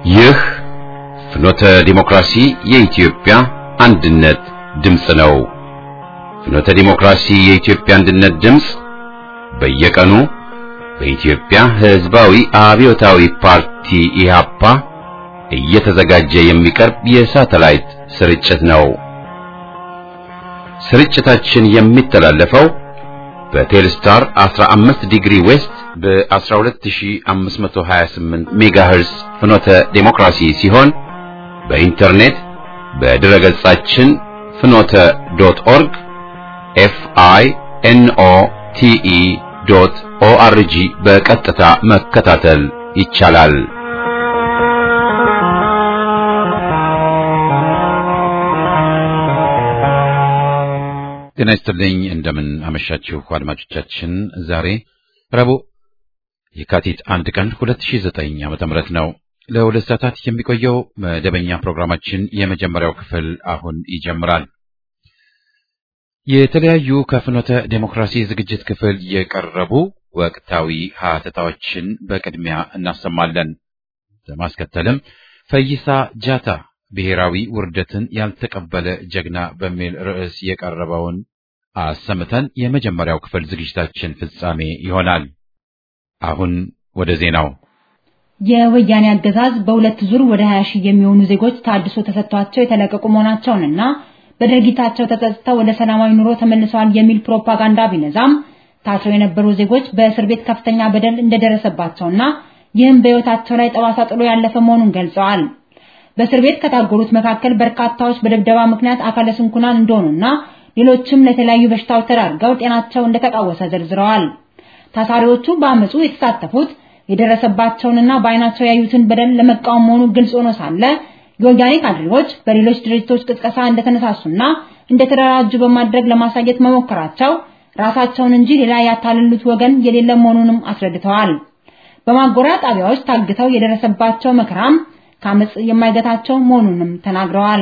ይህ ፍኖተ ዲሞክራሲ የኢትዮጵያ አንድነት ድምፅ ነው። ፍኖተ ዲሞክራሲ የኢትዮጵያ አንድነት ድምፅ በየቀኑ በኢትዮጵያ ሕዝባዊ አብዮታዊ ፓርቲ ኢህአፓ እየተዘጋጀ የሚቀርብ የሳተላይት ስርጭት ነው። ስርጭታችን የሚተላለፈው በቴልስታር 15 ዲግሪ ዌስት በ12528 ሜጋሄርስ ፍኖተ ዴሞክራሲ ሲሆን በኢንተርኔት በድረ ገጻችን ፍኖተ ዶት ኦርግ ኤፍ አይ ኤን ኦ ቲ ኢ ዶት ኦ አር ጂ በቀጥታ መከታተል ይቻላል። ጤና ይስጥልኝ። እንደምን አመሻችሁ አድማጮቻችን። ዛሬ ረቡዕ የካቲት አንድ ቀን 2009 ዓመተ ምህረት ነው። ለሁለት ሰዓታት የሚቆየው መደበኛ ፕሮግራማችን የመጀመሪያው ክፍል አሁን ይጀምራል። የተለያዩ ከፍኖተ ዴሞክራሲ ዝግጅት ክፍል የቀረቡ ወቅታዊ ሀተታዎችን በቅድሚያ እናሰማለን። በማስከተልም ፈይሳ ጃታ ብሔራዊ ውርደትን ያልተቀበለ ጀግና በሚል ርዕስ የቀረበውን አሰምተን የመጀመሪያው ክፍል ዝግጅታችን ፍጻሜ ይሆናል። አሁን ወደ ዜናው። የወያኔ አገዛዝ በሁለት ዙር ወደ 20 ሺህ የሚሆኑ ዜጎች ታድሶ ተሰጥቷቸው የተለቀቁ መሆናቸውንና በድርጊታቸው ተጸጽተው ወደ ሰላማዊ ኑሮ ተመልሰዋል የሚል ፕሮፓጋንዳ ቢነዛም ታስረው የነበሩ ዜጎች በእስር ቤት ከፍተኛ በደል እንደደረሰባቸውና ይህም በሕይወታቸው ላይ ጠባሳ ጥሎ ያለፈ መሆኑን ገልጸዋል። በእስር ቤት ከታጎሩት መካከል በርካታዎች በድብደባ ምክንያት አካለ ስንኩላን እንደሆኑና ሌሎችም ለተለያዩ በሽታዎች ተዳርገው ጤናቸው እንደተቃወሰ ዘርዝረዋል። ታሳሪዎቹ በአመፁ የተሳተፉት የደረሰባቸውንና በአይናቸው ያዩትን በደል ለመቃወም መሆኑ ግልጽ ሆኖ ሳለ የወያኔ ካድሬዎች በሌሎች ድርጅቶች ቅስቀሳ እንደተነሳሱና እንደተደራጁ በማድረግ ለማሳየት መሞከራቸው ራሳቸውን እንጂ ሌላ ያታለሉት ወገን የሌለ መሆኑንም አስረድተዋል። በማጎሪያ ጣቢያዎች ታግተው የደረሰባቸው መከራም ከአመፅ የማይገታቸው መሆኑንም ተናግረዋል።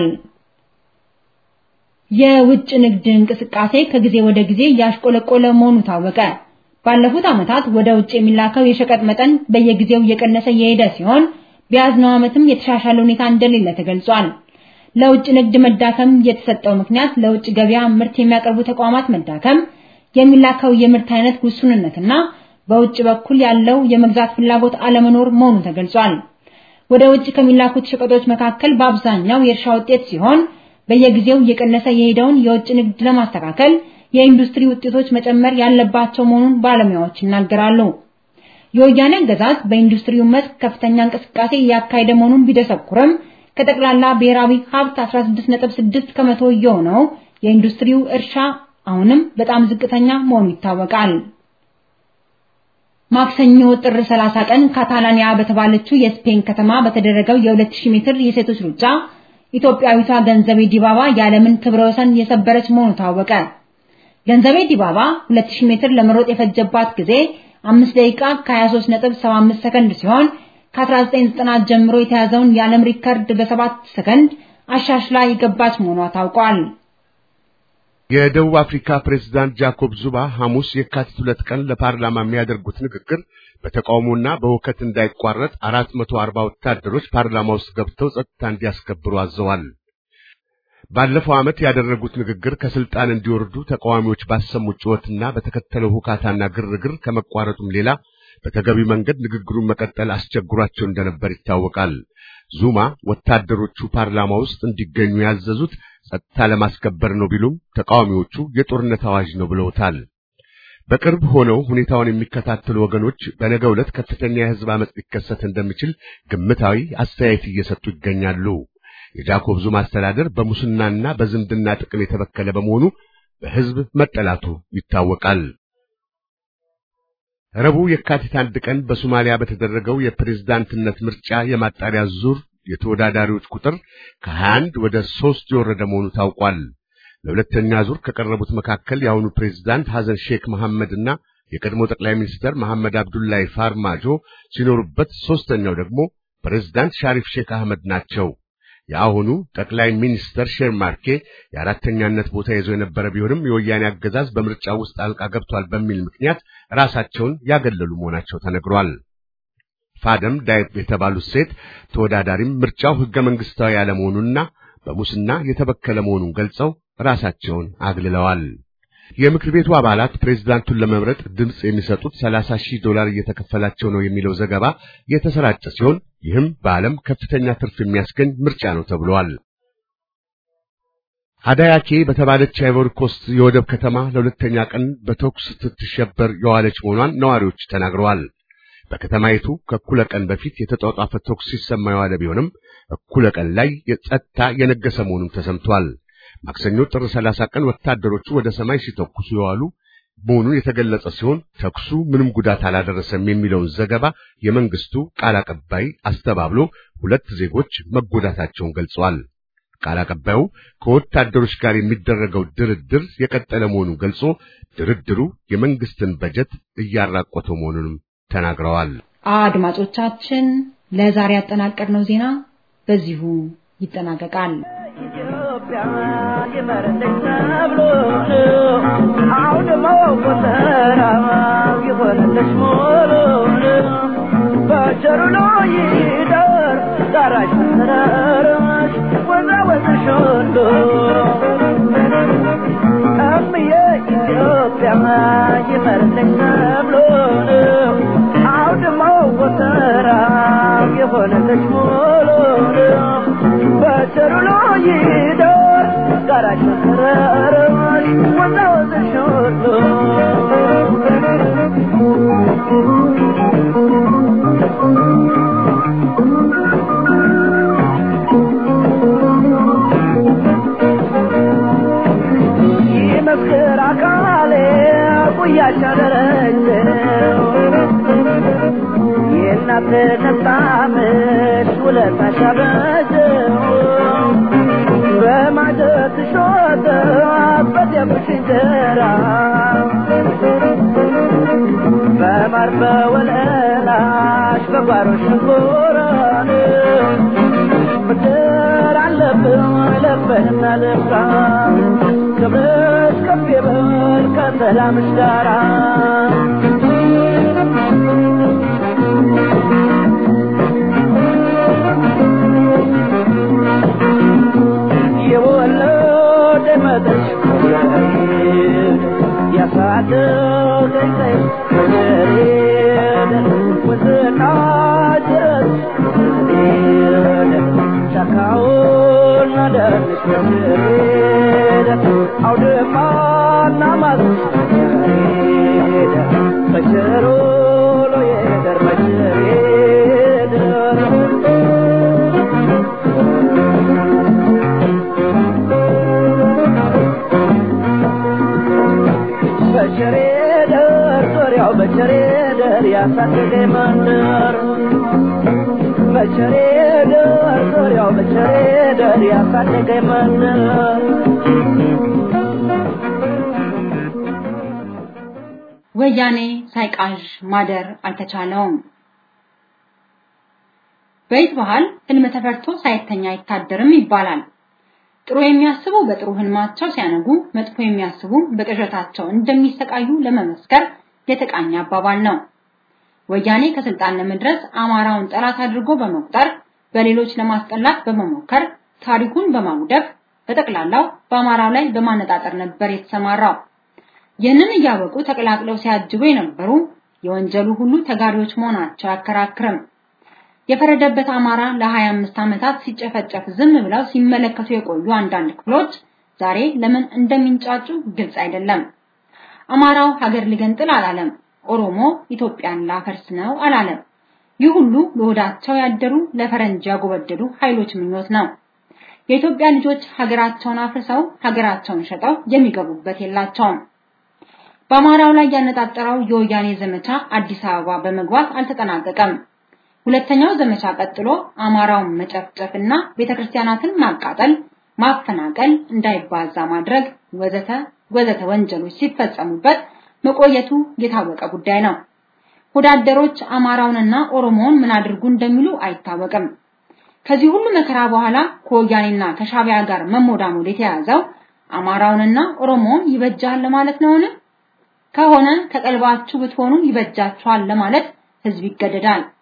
የውጭ ንግድ እንቅስቃሴ ከጊዜ ወደ ጊዜ እያሽቆለቆለ መሆኑ ታወቀ። ባለፉት ዓመታት ወደ ውጭ የሚላከው የሸቀጥ መጠን በየጊዜው እየቀነሰ የሄደ ሲሆን በያዝነው ዓመትም የተሻሻለ ሁኔታ እንደሌለ ተገልጿል። ለውጭ ንግድ መዳከም የተሰጠው ምክንያት ለውጭ ገበያ ምርት የሚያቀርቡ ተቋማት መዳከም፣ የሚላከው የምርት አይነት ውሱንነትና በውጭ በኩል ያለው የመግዛት ፍላጎት አለመኖር መሆኑ ተገልጿል። ወደ ውጭ ከሚላኩት ሸቀጦች መካከል በአብዛኛው የእርሻ ውጤት ሲሆን በየጊዜው እየቀነሰ የሄደውን የውጭ ንግድ ለማስተካከል የኢንዱስትሪ ውጤቶች መጨመር ያለባቸው መሆኑን ባለሙያዎች ይናገራሉ። የወያኔ አገዛዝ በኢንዱስትሪው መስክ ከፍተኛ እንቅስቃሴ እያካሄደ መሆኑን ቢደሰኩርም ከጠቅላላ ብሔራዊ ሀብት 16.6 ከመቶ የሆነው የኢንዱስትሪው እርሻ አሁንም በጣም ዝቅተኛ መሆኑ ይታወቃል። ማክሰኞ ጥር 30 ቀን ካታላኒያ በተባለችው የስፔን ከተማ በተደረገው የ2000 ሜትር የሴቶች ሩጫ ኢትዮጵያዊቷ ገንዘቤ ዲባባ የዓለምን ክብረ ወሰን የሰበረች መሆኑ ታወቀ። ገንዘቤ ዲባባ 2000 ሜትር ለመሮጥ የፈጀባት ጊዜ 5 ደቂቃ ከ23.75 ሰከንድ ሲሆን ከ1990 ጀምሮ የተያዘውን የዓለም ሪከርድ በ7 ሰከንድ አሻሽላ የገባች መሆኗ ታውቋል። የደቡብ አፍሪካ ፕሬዝዳንት ጃኮብ ዙማ ሐሙስ የካቲት ሁለት ቀን ለፓርላማ የሚያደርጉት ንግግር በተቃውሞና በውከት እንዳይቋረጥ 440 ወታደሮች ፓርላማ ውስጥ ገብተው ጸጥታ እንዲያስከብሩ አዘዋል። ባለፈው ዓመት ያደረጉት ንግግር ከስልጣን እንዲወርዱ ተቃዋሚዎች ባሰሙት ጩኸትና በተከተለው ሁካታና ግርግር ከመቋረጡም ሌላ በተገቢ መንገድ ንግግሩን መቀጠል አስቸግሯቸው እንደነበር ይታወቃል። ዙማ ወታደሮቹ ፓርላማ ውስጥ እንዲገኙ ያዘዙት ጸጥታ ለማስከበር ነው ቢሉም ተቃዋሚዎቹ የጦርነት አዋጅ ነው ብለውታል። በቅርብ ሆነው ሁኔታውን የሚከታተሉ ወገኖች በነገው ዕለት ከፍተኛ የሕዝብ አመጽ ሊከሰት እንደሚችል ግምታዊ አስተያየት እየሰጡ ይገኛሉ። የጃኮብ ዙማ አስተዳደር በሙስናና በዝምድና ጥቅም የተበከለ በመሆኑ በሕዝብ መጠላቱ ይታወቃል። ረቡዕ የካቲት አንድ ቀን በሶማሊያ በተደረገው የፕሬዝዳንትነት ምርጫ የማጣሪያ ዙር የተወዳዳሪዎች ቁጥር ከ21 ወደ 3 የወረደ መሆኑ ታውቋል። ለሁለተኛ ዙር ከቀረቡት መካከል የአሁኑ ፕሬዝዳንት ሐሰን ሼክ መሐመድና የቀድሞ ጠቅላይ ሚኒስትር መሐመድ አብዱላሂ ፋርማጆ ሲኖሩበት፣ ሶስተኛው ደግሞ ፕሬዝዳንት ሻሪፍ ሼክ አህመድ ናቸው። የአሁኑ ጠቅላይ ሚኒስተር ሼር ማርኬ የአራተኛነት ቦታ ይዘው የነበረ ቢሆንም የወያኔ አገዛዝ በምርጫው ውስጥ ጣልቃ ገብቷል በሚል ምክንያት ራሳቸውን ያገለሉ መሆናቸው ተነግሯል። ፋደም ዳይብ የተባሉት ሴት ተወዳዳሪም ምርጫው ሕገ መንግሥታዊ ያለመሆኑንና በሙስና የተበከለ መሆኑን ገልጸው ራሳቸውን አግልለዋል። የምክር ቤቱ አባላት ፕሬዝዳንቱን ለመምረጥ ድምፅ የሚሰጡት 30 ሺህ ዶላር እየተከፈላቸው ነው የሚለው ዘገባ የተሰራጨ ሲሆን ይህም በዓለም ከፍተኛ ትርፍ የሚያስገኝ ምርጫ ነው ተብሏል። አዳያኬ በተባለች አይቮሪ ኮስት የወደብ ከተማ ለሁለተኛ ቀን በተኩስ ስትሸበር የዋለች መሆኗን ነዋሪዎች ተናግረዋል። በከተማይቱ ከእኩለ ቀን በፊት የተጧጧፈ ተኩስ ሲሰማ የዋለ ቢሆንም እኩለ ቀን ላይ የጸጥታ የነገሰ መሆኑን ተሰምቷል። ማክሰኞ ጥር 30 ቀን ወታደሮቹ ወደ ሰማይ ሲተኩሱ የዋሉ መሆኑን የተገለጸ ሲሆን ተኩሱ ምንም ጉዳት አላደረሰም የሚለውን ዘገባ የመንግስቱ ቃል አቀባይ አስተባብሎ ሁለት ዜጎች መጎዳታቸውን ገልጸዋል። ቃል አቀባዩ ከወታደሮች ጋር የሚደረገው ድርድር የቀጠለ መሆኑን ገልጾ ድርድሩ የመንግስትን በጀት እያራቆተው መሆኑንም ተናግረዋል። አድማጮቻችን ለዛሬ ያጠናቀርነው ዜና በዚሁ ይጠናቀቃል። ኢትዮጵያ ይመረልኝ ተብሎ አሁን መቆጠራ ይሆንልሽ ሞሎ በቸሩ ነው ይደር ዳራሽ መሰረርሽ ወዛ ወዝሽ ሁሉ እምዬ ኢትዮጵያ ይመረልኝ ተብሎ አሁን መቆጠራ ይሆንልሽ ሞሎ በቸሩ ነው ይደር ዳራሽ መሰረርሽ ወዛ ወዝሽ ሁሉ ይመስክር አካሌ ጉያሽ አደረጀው የእናትነት ጣምሽ ውለታሽ አበጀው በማጀት ሾተ በደምሽ እንጀራ በማር በወለላሽ በጓሮሽ ሽንኮራን ምድር አለብን ለበህና ልፍራ ክብርሽ ከፍ ይበል ከሰላምሽ ጋራ የወለደ መጠሽ ያሳደገኝ ጠሽ ወደሬደ ወዝና ጅረት ወደሬደ ጫካውና ደንሽ ወደሬደ አውድማና ማዝሽ ወደሬደ በቸሮ ሎየደር መቸሬደ በቸሬ ደር ዙሪያው በቸሬ ደር ያሳደገ መንደር በቸሬ ደር ዙሪያው በቸሬ ደር ያሳደገ መንደር ወያኔ ሳይቃዥ ማደር አልተቻለውም። በይት ባህል ህልም ተፈርቶ ሳይተኛ አይታደርም ይባላል። ጥሩ የሚያስቡ በጥሩ ህልማቸው ሲያነጉ፣ መጥፎ የሚያስቡ በቅዠታቸው እንደሚሰቃዩ ለመመስከር የተቃኘ አባባል ነው። ወያኔ ከስልጣን ለመድረስ አማራውን ጠላት አድርጎ በመቁጠር በሌሎች ለማስጠላት በመሞከር ታሪኩን በማውደፍ በጠቅላላው በአማራው ላይ በማነጣጠር ነበር የተሰማራው። ይህንን እያወቁ ተቀላቅለው ሲያጅቡ የነበሩ የወንጀሉ ሁሉ ተጋሪዎች መሆናቸው አያከራክርም። የፈረደበት አማራ ለ25 ዓመታት ሲጨፈጨፍ ዝም ብለው ሲመለከቱ የቆዩ አንዳንድ ክፍሎች ዛሬ ለምን እንደሚንጫጩ ግልጽ አይደለም። አማራው ሀገር ሊገንጥል አላለም። ኦሮሞ ኢትዮጵያን ላፈርስ ነው አላለም። ይህ ሁሉ ለሆዳቸው ያደሩ ለፈረንጅ ያጎበደዱ ኃይሎች ምኞት ነው። የኢትዮጵያ ልጆች ሀገራቸውን አፍርሰው ሀገራቸውን ሸጠው የሚገቡበት የላቸውም። በአማራው ላይ ያነጣጠረው የወያኔ ዘመቻ አዲስ አበባ በመግባት አልተጠናቀቀም። ሁለተኛው ዘመቻ ቀጥሎ አማራውን መጨፍጨፍና ቤተክርስቲያናትን ማቃጠል፣ ማፈናቀል፣ እንዳይባዛ ማድረግ ወዘተ ወዘተ ወንጀሎች ሲፈጸሙበት መቆየቱ የታወቀ ጉዳይ ነው። ወዳደሮች አማራውንና ኦሮሞውን ምን አድርጉ እንደሚሉ አይታወቅም። ከዚህ ሁሉ መከራ በኋላ ከወያኔና ከሻቢያ ጋር መሞዳሞድ የተያዘው አማራውንና ኦሮሞውን ይበጃል ለማለት ነውን? ከሆነ ከቀልባችሁ ብትሆኑ ይበጃችኋል ለማለት ህዝብ ይገደዳል።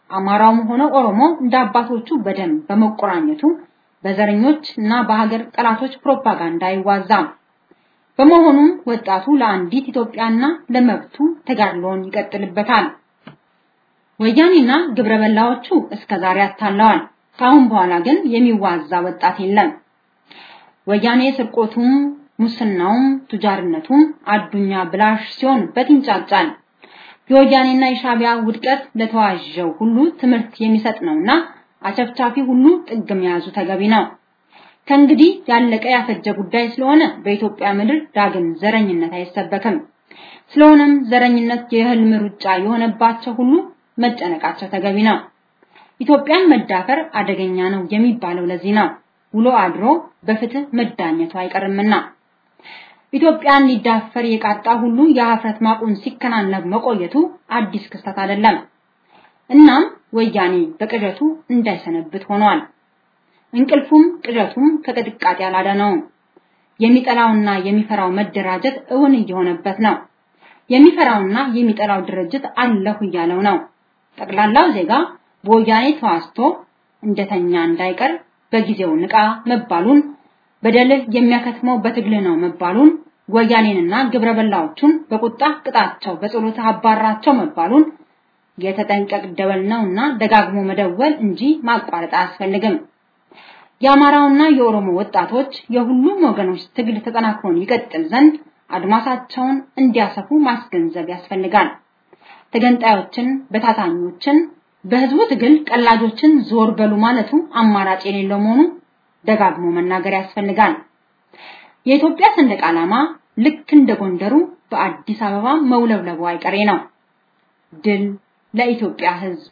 አማራውም ሆነ ኦሮሞ እንደ አባቶቹ በደም በመቆራኘቱ በዘረኞች እና በሀገር ጠላቶች ፕሮፓጋንዳ አይዋዛም። በመሆኑም ወጣቱ ለአንዲት ኢትዮጵያና ለመብቱ ተጋድሎን ይቀጥልበታል። ወያኔና ግብረበላዎቹ እስከዛሬ አታለዋል። ከአሁን በኋላ ግን የሚዋዛ ወጣት የለም። ወያኔ ስርቆቱም፣ ሙስናውም፣ ቱጃርነቱም አዱኛ ብላሽ ሲሆንበት ይንጫጫል። የወያኔና የሻቢያ ውድቀት ለተዋዠው ሁሉ ትምህርት የሚሰጥ ነውና አጨፍጫፊ ሁሉ ጥግ መያዙ ተገቢ ነው። ከእንግዲህ ያለቀ ያፈጀ ጉዳይ ስለሆነ በኢትዮጵያ ምድር ዳግም ዘረኝነት አይሰበክም። ስለሆነም ዘረኝነት የህልም ሩጫ የሆነባቸው ሁሉ መጨነቃቸው ተገቢ ነው። ኢትዮጵያን መዳፈር አደገኛ ነው የሚባለው ለዚህ ነው። ውሎ አድሮ በፍትህ መዳኘቱ አይቀርምና ኢትዮጵያን ሊዳፈር የቃጣ ሁሉ የሀፍረት ማቁን ሲከናነብ መቆየቱ አዲስ ክስተት አይደለም። እናም ወያኔ በቅዠቱ እንዳይሰነብት ሆኗል። እንቅልፉም ቅዠቱም ከቅጥቃጤ አላዳነውም። የሚጠላውና የሚፈራው መደራጀት እውን እየሆነበት ነው። የሚፈራውና የሚጠላው ድርጅት አለሁ እያለው ነው። ጠቅላላው ዜጋ በወያኔ ተዋስቶ እንደተኛ እንዳይቀር በጊዜው ንቃ መባሉን በደልህ የሚያከትመው በትግልህ ነው መባሉን ወያኔንና ግብረበላዎቹን በቁጣ ቅጣቸው በጸሎት አባራቸው መባሉን የተጠንቀቅ ደወል ነውና ደጋግሞ መደወል እንጂ ማቋረጥ አያስፈልግም። የአማራውና የኦሮሞ ወጣቶች የሁሉም ወገኖች ትግል ተጠናክሮን ይቀጥል ዘንድ አድማሳቸውን እንዲያሰፉ ማስገንዘብ ያስፈልጋል። ተገንጣዮችን፣ በታታኞችን፣ በህዝቡ ትግል ቀላጆችን ዞር በሉ ማለቱ አማራጭ የሌለው መሆኑ ደጋግሞ መናገር ያስፈልጋል። የኢትዮጵያ ሰንደቅ ዓላማ ልክ እንደ ጎንደሩ በአዲስ አበባ መውለብለቡ አይቀሬ ነው። ድል ለኢትዮጵያ ህዝብ!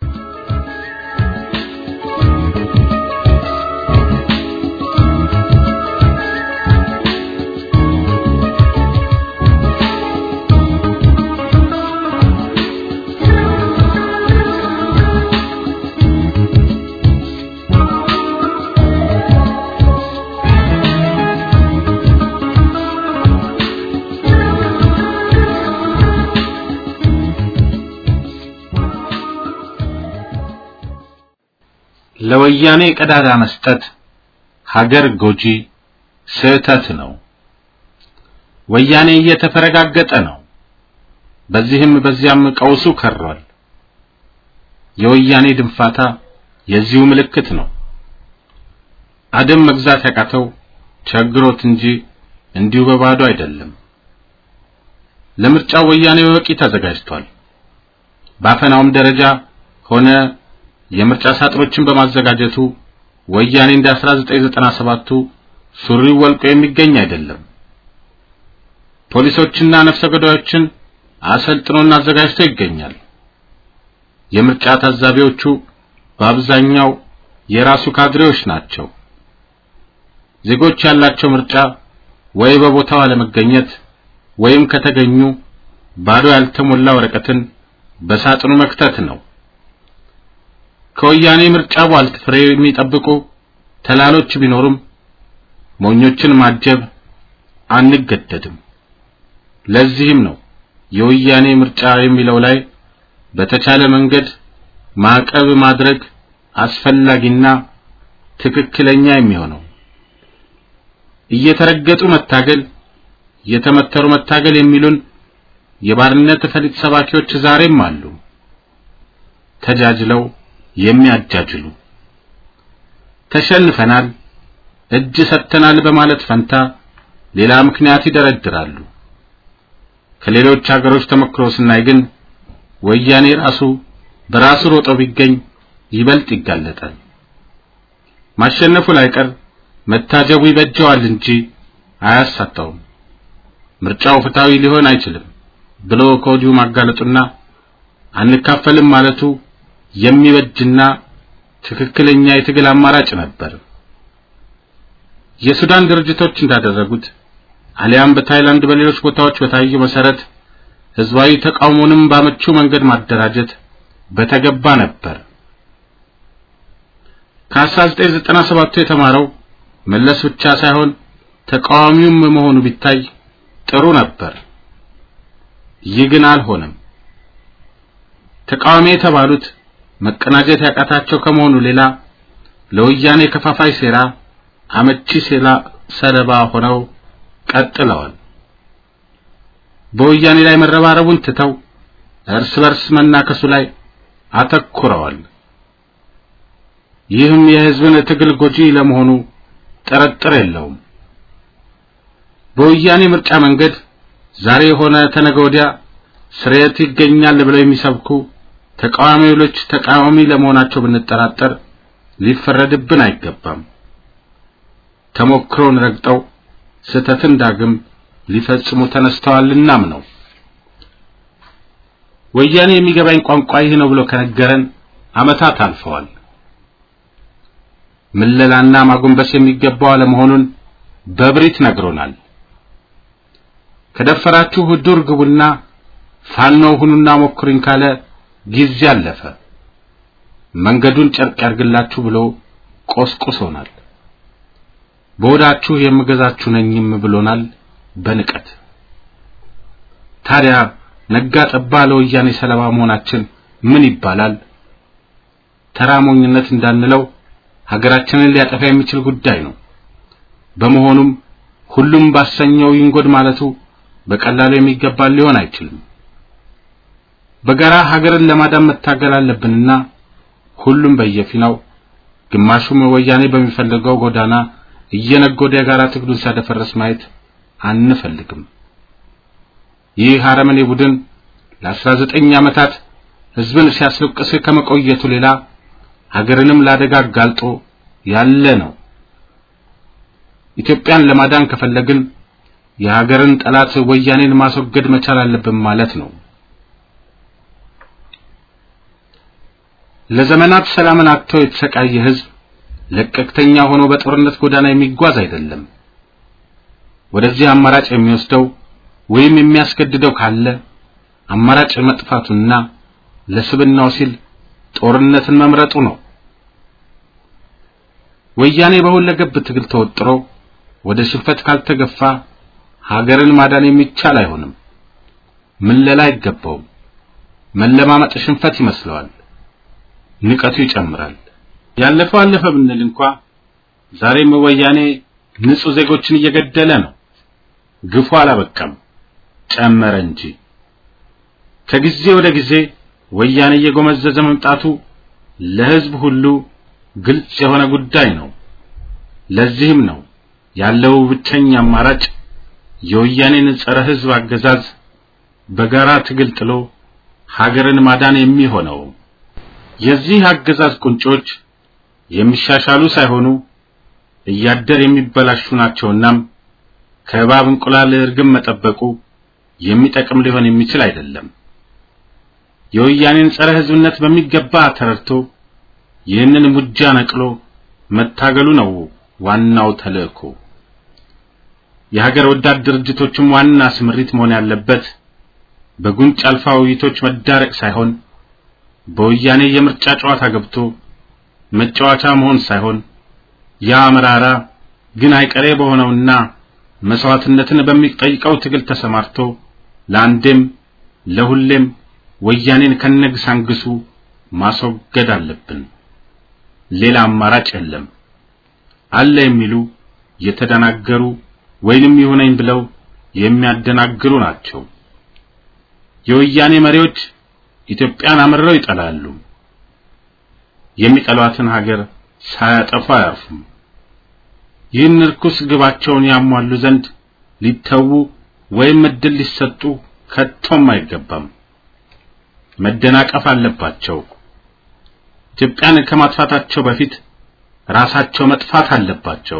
ለወያኔ ቀዳዳ መስጠት ሀገር ጎጂ ስህተት ነው። ወያኔ እየተፈረጋገጠ ነው። በዚህም በዚያም ቀውሱ ከሯል። የወያኔ ድንፋታ የዚሁ ምልክት ነው። አደም መግዛት ያቃተው ቸግሮት እንጂ እንዲሁ በባዶ አይደለም። ለምርጫው ወያኔ በበቂ ተዘጋጅቷል። ባፈናውም ደረጃ ሆነ የምርጫ ሳጥኖችን በማዘጋጀቱ ወያኔ እንደ 1997ቱ ሱሪው ወልቆ የሚገኝ አይደለም። ፖሊሶችና ነፍሰ ገዳዮችን አሰልጥኖና አዘጋጅቶ ይገኛል። የምርጫ ታዛቢዎቹ በአብዛኛው የራሱ ካድሬዎች ናቸው። ዜጎች ያላቸው ምርጫ ወይ በቦታው አለመገኘት ወይም ከተገኙ ባዶ ያልተሞላ ወረቀትን በሳጥኑ መክተት ነው። ከወያኔ ምርጫ ቧልት ፍሬ የሚጠብቁ ተላሎች ቢኖሩም ሞኞችን ማጀብ አንገደድም። ለዚህም ነው የወያኔ ምርጫ የሚለው ላይ በተቻለ መንገድ ማዕቀብ ማድረግ አስፈላጊና ትክክለኛ የሚሆነው። እየተረገጡ መታገል፣ እየተመተሩ መታገል የሚሉን የባርነት ፈሊጥ ሰባኪዎች ዛሬም አሉ። ተጃጅለው የሚያጃጅሉ ተሸንፈናል፣ እጅ ሰጥተናል በማለት ፈንታ ሌላ ምክንያት ይደረድራሉ። ከሌሎች ሀገሮች ተሞክሮ ስናይ ግን ወያኔ ራሱ በራሱ ሮጦ ቢገኝ ይበልጥ ይጋለጣል። ማሸነፉ ላይቀር መታጀቡ ይበጀዋል እንጂ አያሳጣውም። ምርጫው ፍትሃዊ ሊሆን አይችልም ብሎ ከወዲሁ ማጋለጡና አንካፈልም ማለቱ የሚበጅና ትክክለኛ የትግል አማራጭ ነበር። የሱዳን ድርጅቶች እንዳደረጉት አሊያም በታይላንድ በሌሎች ቦታዎች በታየው መሰረት ህዝባዊ ተቃውሞንም ባመቹ መንገድ ማደራጀት በተገባ ነበር። ከ1997 የተማረው መለስ ብቻ ሳይሆን ተቃዋሚውም መሆኑ ቢታይ ጥሩ ነበር። ይህ ግን አልሆነም። ተቃዋሚ የተባሉት መቀናጀት ያቃታቸው ከመሆኑ ሌላ ለወያኔ ከፋፋይ ሴራ አመቺ ሴላ ሰለባ ሆነው ቀጥለዋል። በወያኔ ላይ መረባረቡን ትተው እርስ በርስ መናከሱ ላይ አተኩረዋል። ይህም የሕዝብን ትግል ጎጂ ለመሆኑ ጥርጥር የለውም። በወያኔ ምርጫ መንገድ ዛሬ የሆነ ተነገ ወዲያ ስርየት ይገኛል ብለው የሚሰብኩ ተቃዋሚዎች ተቃዋሚ ለመሆናቸው ብንጠራጠር ሊፈረድብን አይገባም። ተሞክሮን ረግጠው ስህተትን ዳግም ሊፈጽሙ ተነስተዋልናም ነው። ወያኔ የሚገባኝ ቋንቋ ይህ ነው ብሎ ከነገረን ዓመታት አልፈዋል። ምለላና ማጎንበስ የሚገባው አለመሆኑን በብሪት ነግሮናል። ከደፈራችሁ ዱር ግቡና ፋኖ ሁኑና ሞክሩኝ ካለ ጊዜ አለፈ። መንገዱን ጨርቅ ያርግላችሁ ብሎ ቆስቁሶናል። በወዳችሁ የምገዛችሁ ነኝም ብሎናል በንቀት። ታዲያ ነጋ ጠባ ለወያኔ ሰለባ መሆናችን ምን ይባላል? ተራሞኝነት እንዳንለው ሀገራችንን ሊያጠፋ የሚችል ጉዳይ ነው። በመሆኑም ሁሉም ባሰኘው ይንጎድ ማለቱ በቀላሉ የሚገባ ሊሆን አይችልም። በጋራ ሀገርን ለማዳን መታገል አለብንና ሁሉም በየፊናው ግማሹም ወያኔ በሚፈልገው ጎዳና እየነጎደ የጋራ ትግሉን ሲያደፈርስ ማየት አንፈልግም። ይህ አረመኔ ቡድን ለአስራ ዘጠኝ ዓመታት ሕዝብን ሲያስለቅስ ከመቆየቱ ሌላ ሀገርንም ለአደጋ አጋልጦ ያለ ነው። ኢትዮጵያን ለማዳን ከፈለግን የሀገርን ጠላት ወያኔን ማስወገድ መቻል አለብን ማለት ነው። ለዘመናት ሰላምን አጥቶ የተሰቃየ ሕዝብ ለቀቅተኛ ሆኖ በጦርነት ጎዳና የሚጓዝ አይደለም። ወደዚህ አማራጭ የሚወስደው ወይም የሚያስገድደው ካለ አማራጭ መጥፋቱና ለስብናው ሲል ጦርነትን መምረጡ ነው። ወያኔ በሁለገብ ትግል ተወጥሮ ወደ ሽንፈት ካልተገፋ ሀገርን ማዳን የሚቻል አይሆንም። ምለላ አይገባውም። መለማመጥ ሽንፈት ይመስለዋል። ንቀቱ ይጨምራል። ያለፈው አለፈ ብንል እንኳ ዛሬም ወያኔ ንጹህ ዜጎችን እየገደለ ነው። ግፉ አላበቃም፣ ጨመረ እንጂ። ከጊዜ ወደ ጊዜ ወያኔ እየጎመዘዘ መምጣቱ ለሕዝብ ሁሉ ግልጽ የሆነ ጉዳይ ነው። ለዚህም ነው ያለው ብቸኛ አማራጭ የወያኔን ጸረ ሕዝብ አገዛዝ በጋራ ትግል ጥሎ ሀገርን ማዳን የሚሆነው። የዚህ አገዛዝ ቁንጮች የሚሻሻሉ ሳይሆኑ እያደር የሚበላሹ ናቸውናም ከእባብ እንቁላል እርግብ መጠበቁ የሚጠቅም ሊሆን የሚችል አይደለም። የወያኔን ጸረ ሕዝብነት በሚገባ ተረድቶ ይህንን ሙጃ ነቅሎ መታገሉ ነው ዋናው ተልእኮ። የሀገር ወዳድ ድርጅቶችም ዋና ስምሪት መሆን ያለበት በጉንጭ አልፋ ውይይቶች መዳረቅ ሳይሆን በወያኔ የምርጫ ጨዋታ ገብቶ መጫወቻ መሆን ሳይሆን ያ መራራ ግን አይቀሬ በሆነውና መስዋዕትነትን በሚጠይቀው ትግል ተሰማርቶ ለአንዴም ለሁሌም ወያኔን ከነግሳንግሱ ማስወገድ አለብን። ሌላ አማራጭ የለም። አለ የሚሉ የተደናገሩ ወይንም ይሁነኝ ብለው የሚያደናግሩ ናቸው። የወያኔ መሪዎች ኢትዮጵያን አምርረው ይጠላሉ። የሚጠሏትን ሀገር ሳያጠፉ አያርፉም። ይህን ርኩስ ግባቸውን ያሟሉ ዘንድ ሊተዉ ወይም እድል ሊሰጡ ከቶም አይገባም። መደናቀፍ አለባቸው። ኢትዮጵያን ከማጥፋታቸው በፊት ራሳቸው መጥፋት አለባቸው።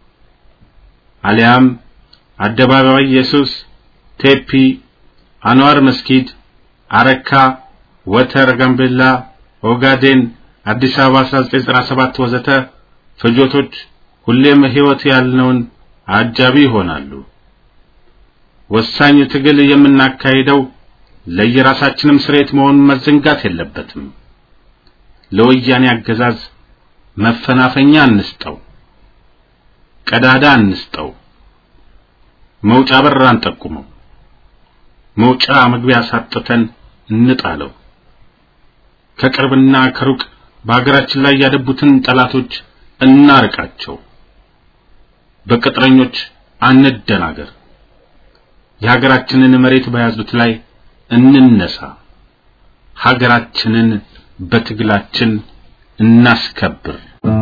አሊያም አደባባይ ኢየሱስ፣ ቴፒ፣ አንዋር መስጊድ፣ አረካ፣ ወተር፣ ጋምቤላ፣ ኦጋዴን፣ አዲስ አበባ 1997 ወዘተ ፍጆቶች ሁሌም ሕይወት ያልነውን አጃቢ ይሆናሉ። ወሳኝ ትግል የምናካሂደው ለየራሳችንም ስሬት መሆኑን መዘንጋት የለበትም። ለወያኔ አገዛዝ መፈናፈኛ አንስጠው፣ ቀዳዳ አንስጠው፣ መውጫ በር አንጠቁመው፣ መውጫ መግቢያ ሳጥተን እንጣለው። ከቅርብና ከሩቅ በሀገራችን ላይ ያደቡትን ጠላቶች እናርቃቸው። በቅጥረኞች አንደናገር። የሀገራችንን መሬት በያዙት ላይ እንነሳ። ሀገራችንን በትግላችን እናስከብር።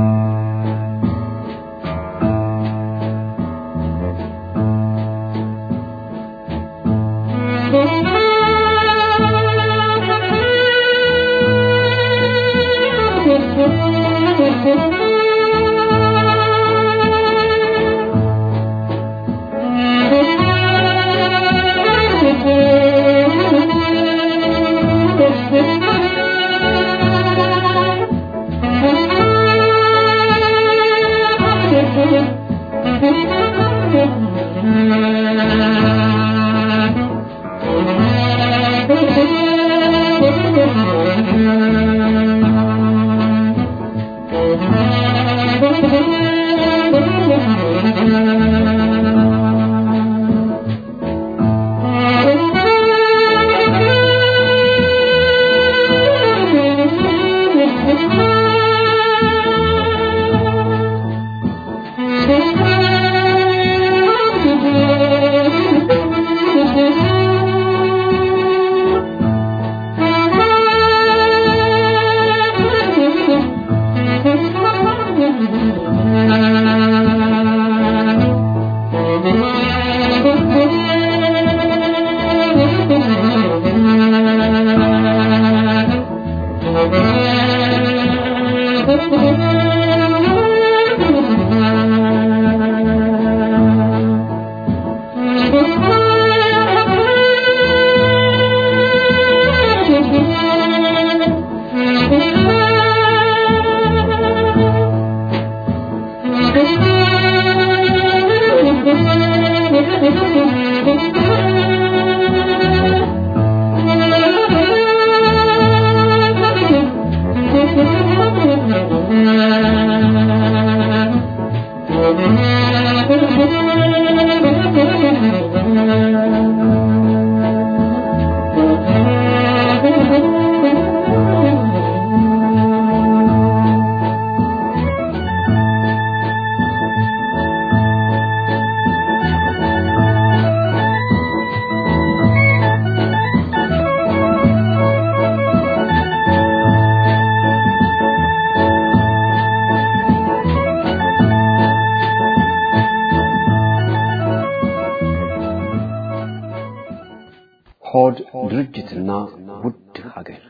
ሆድ ድርጅትና ውድ ሀገር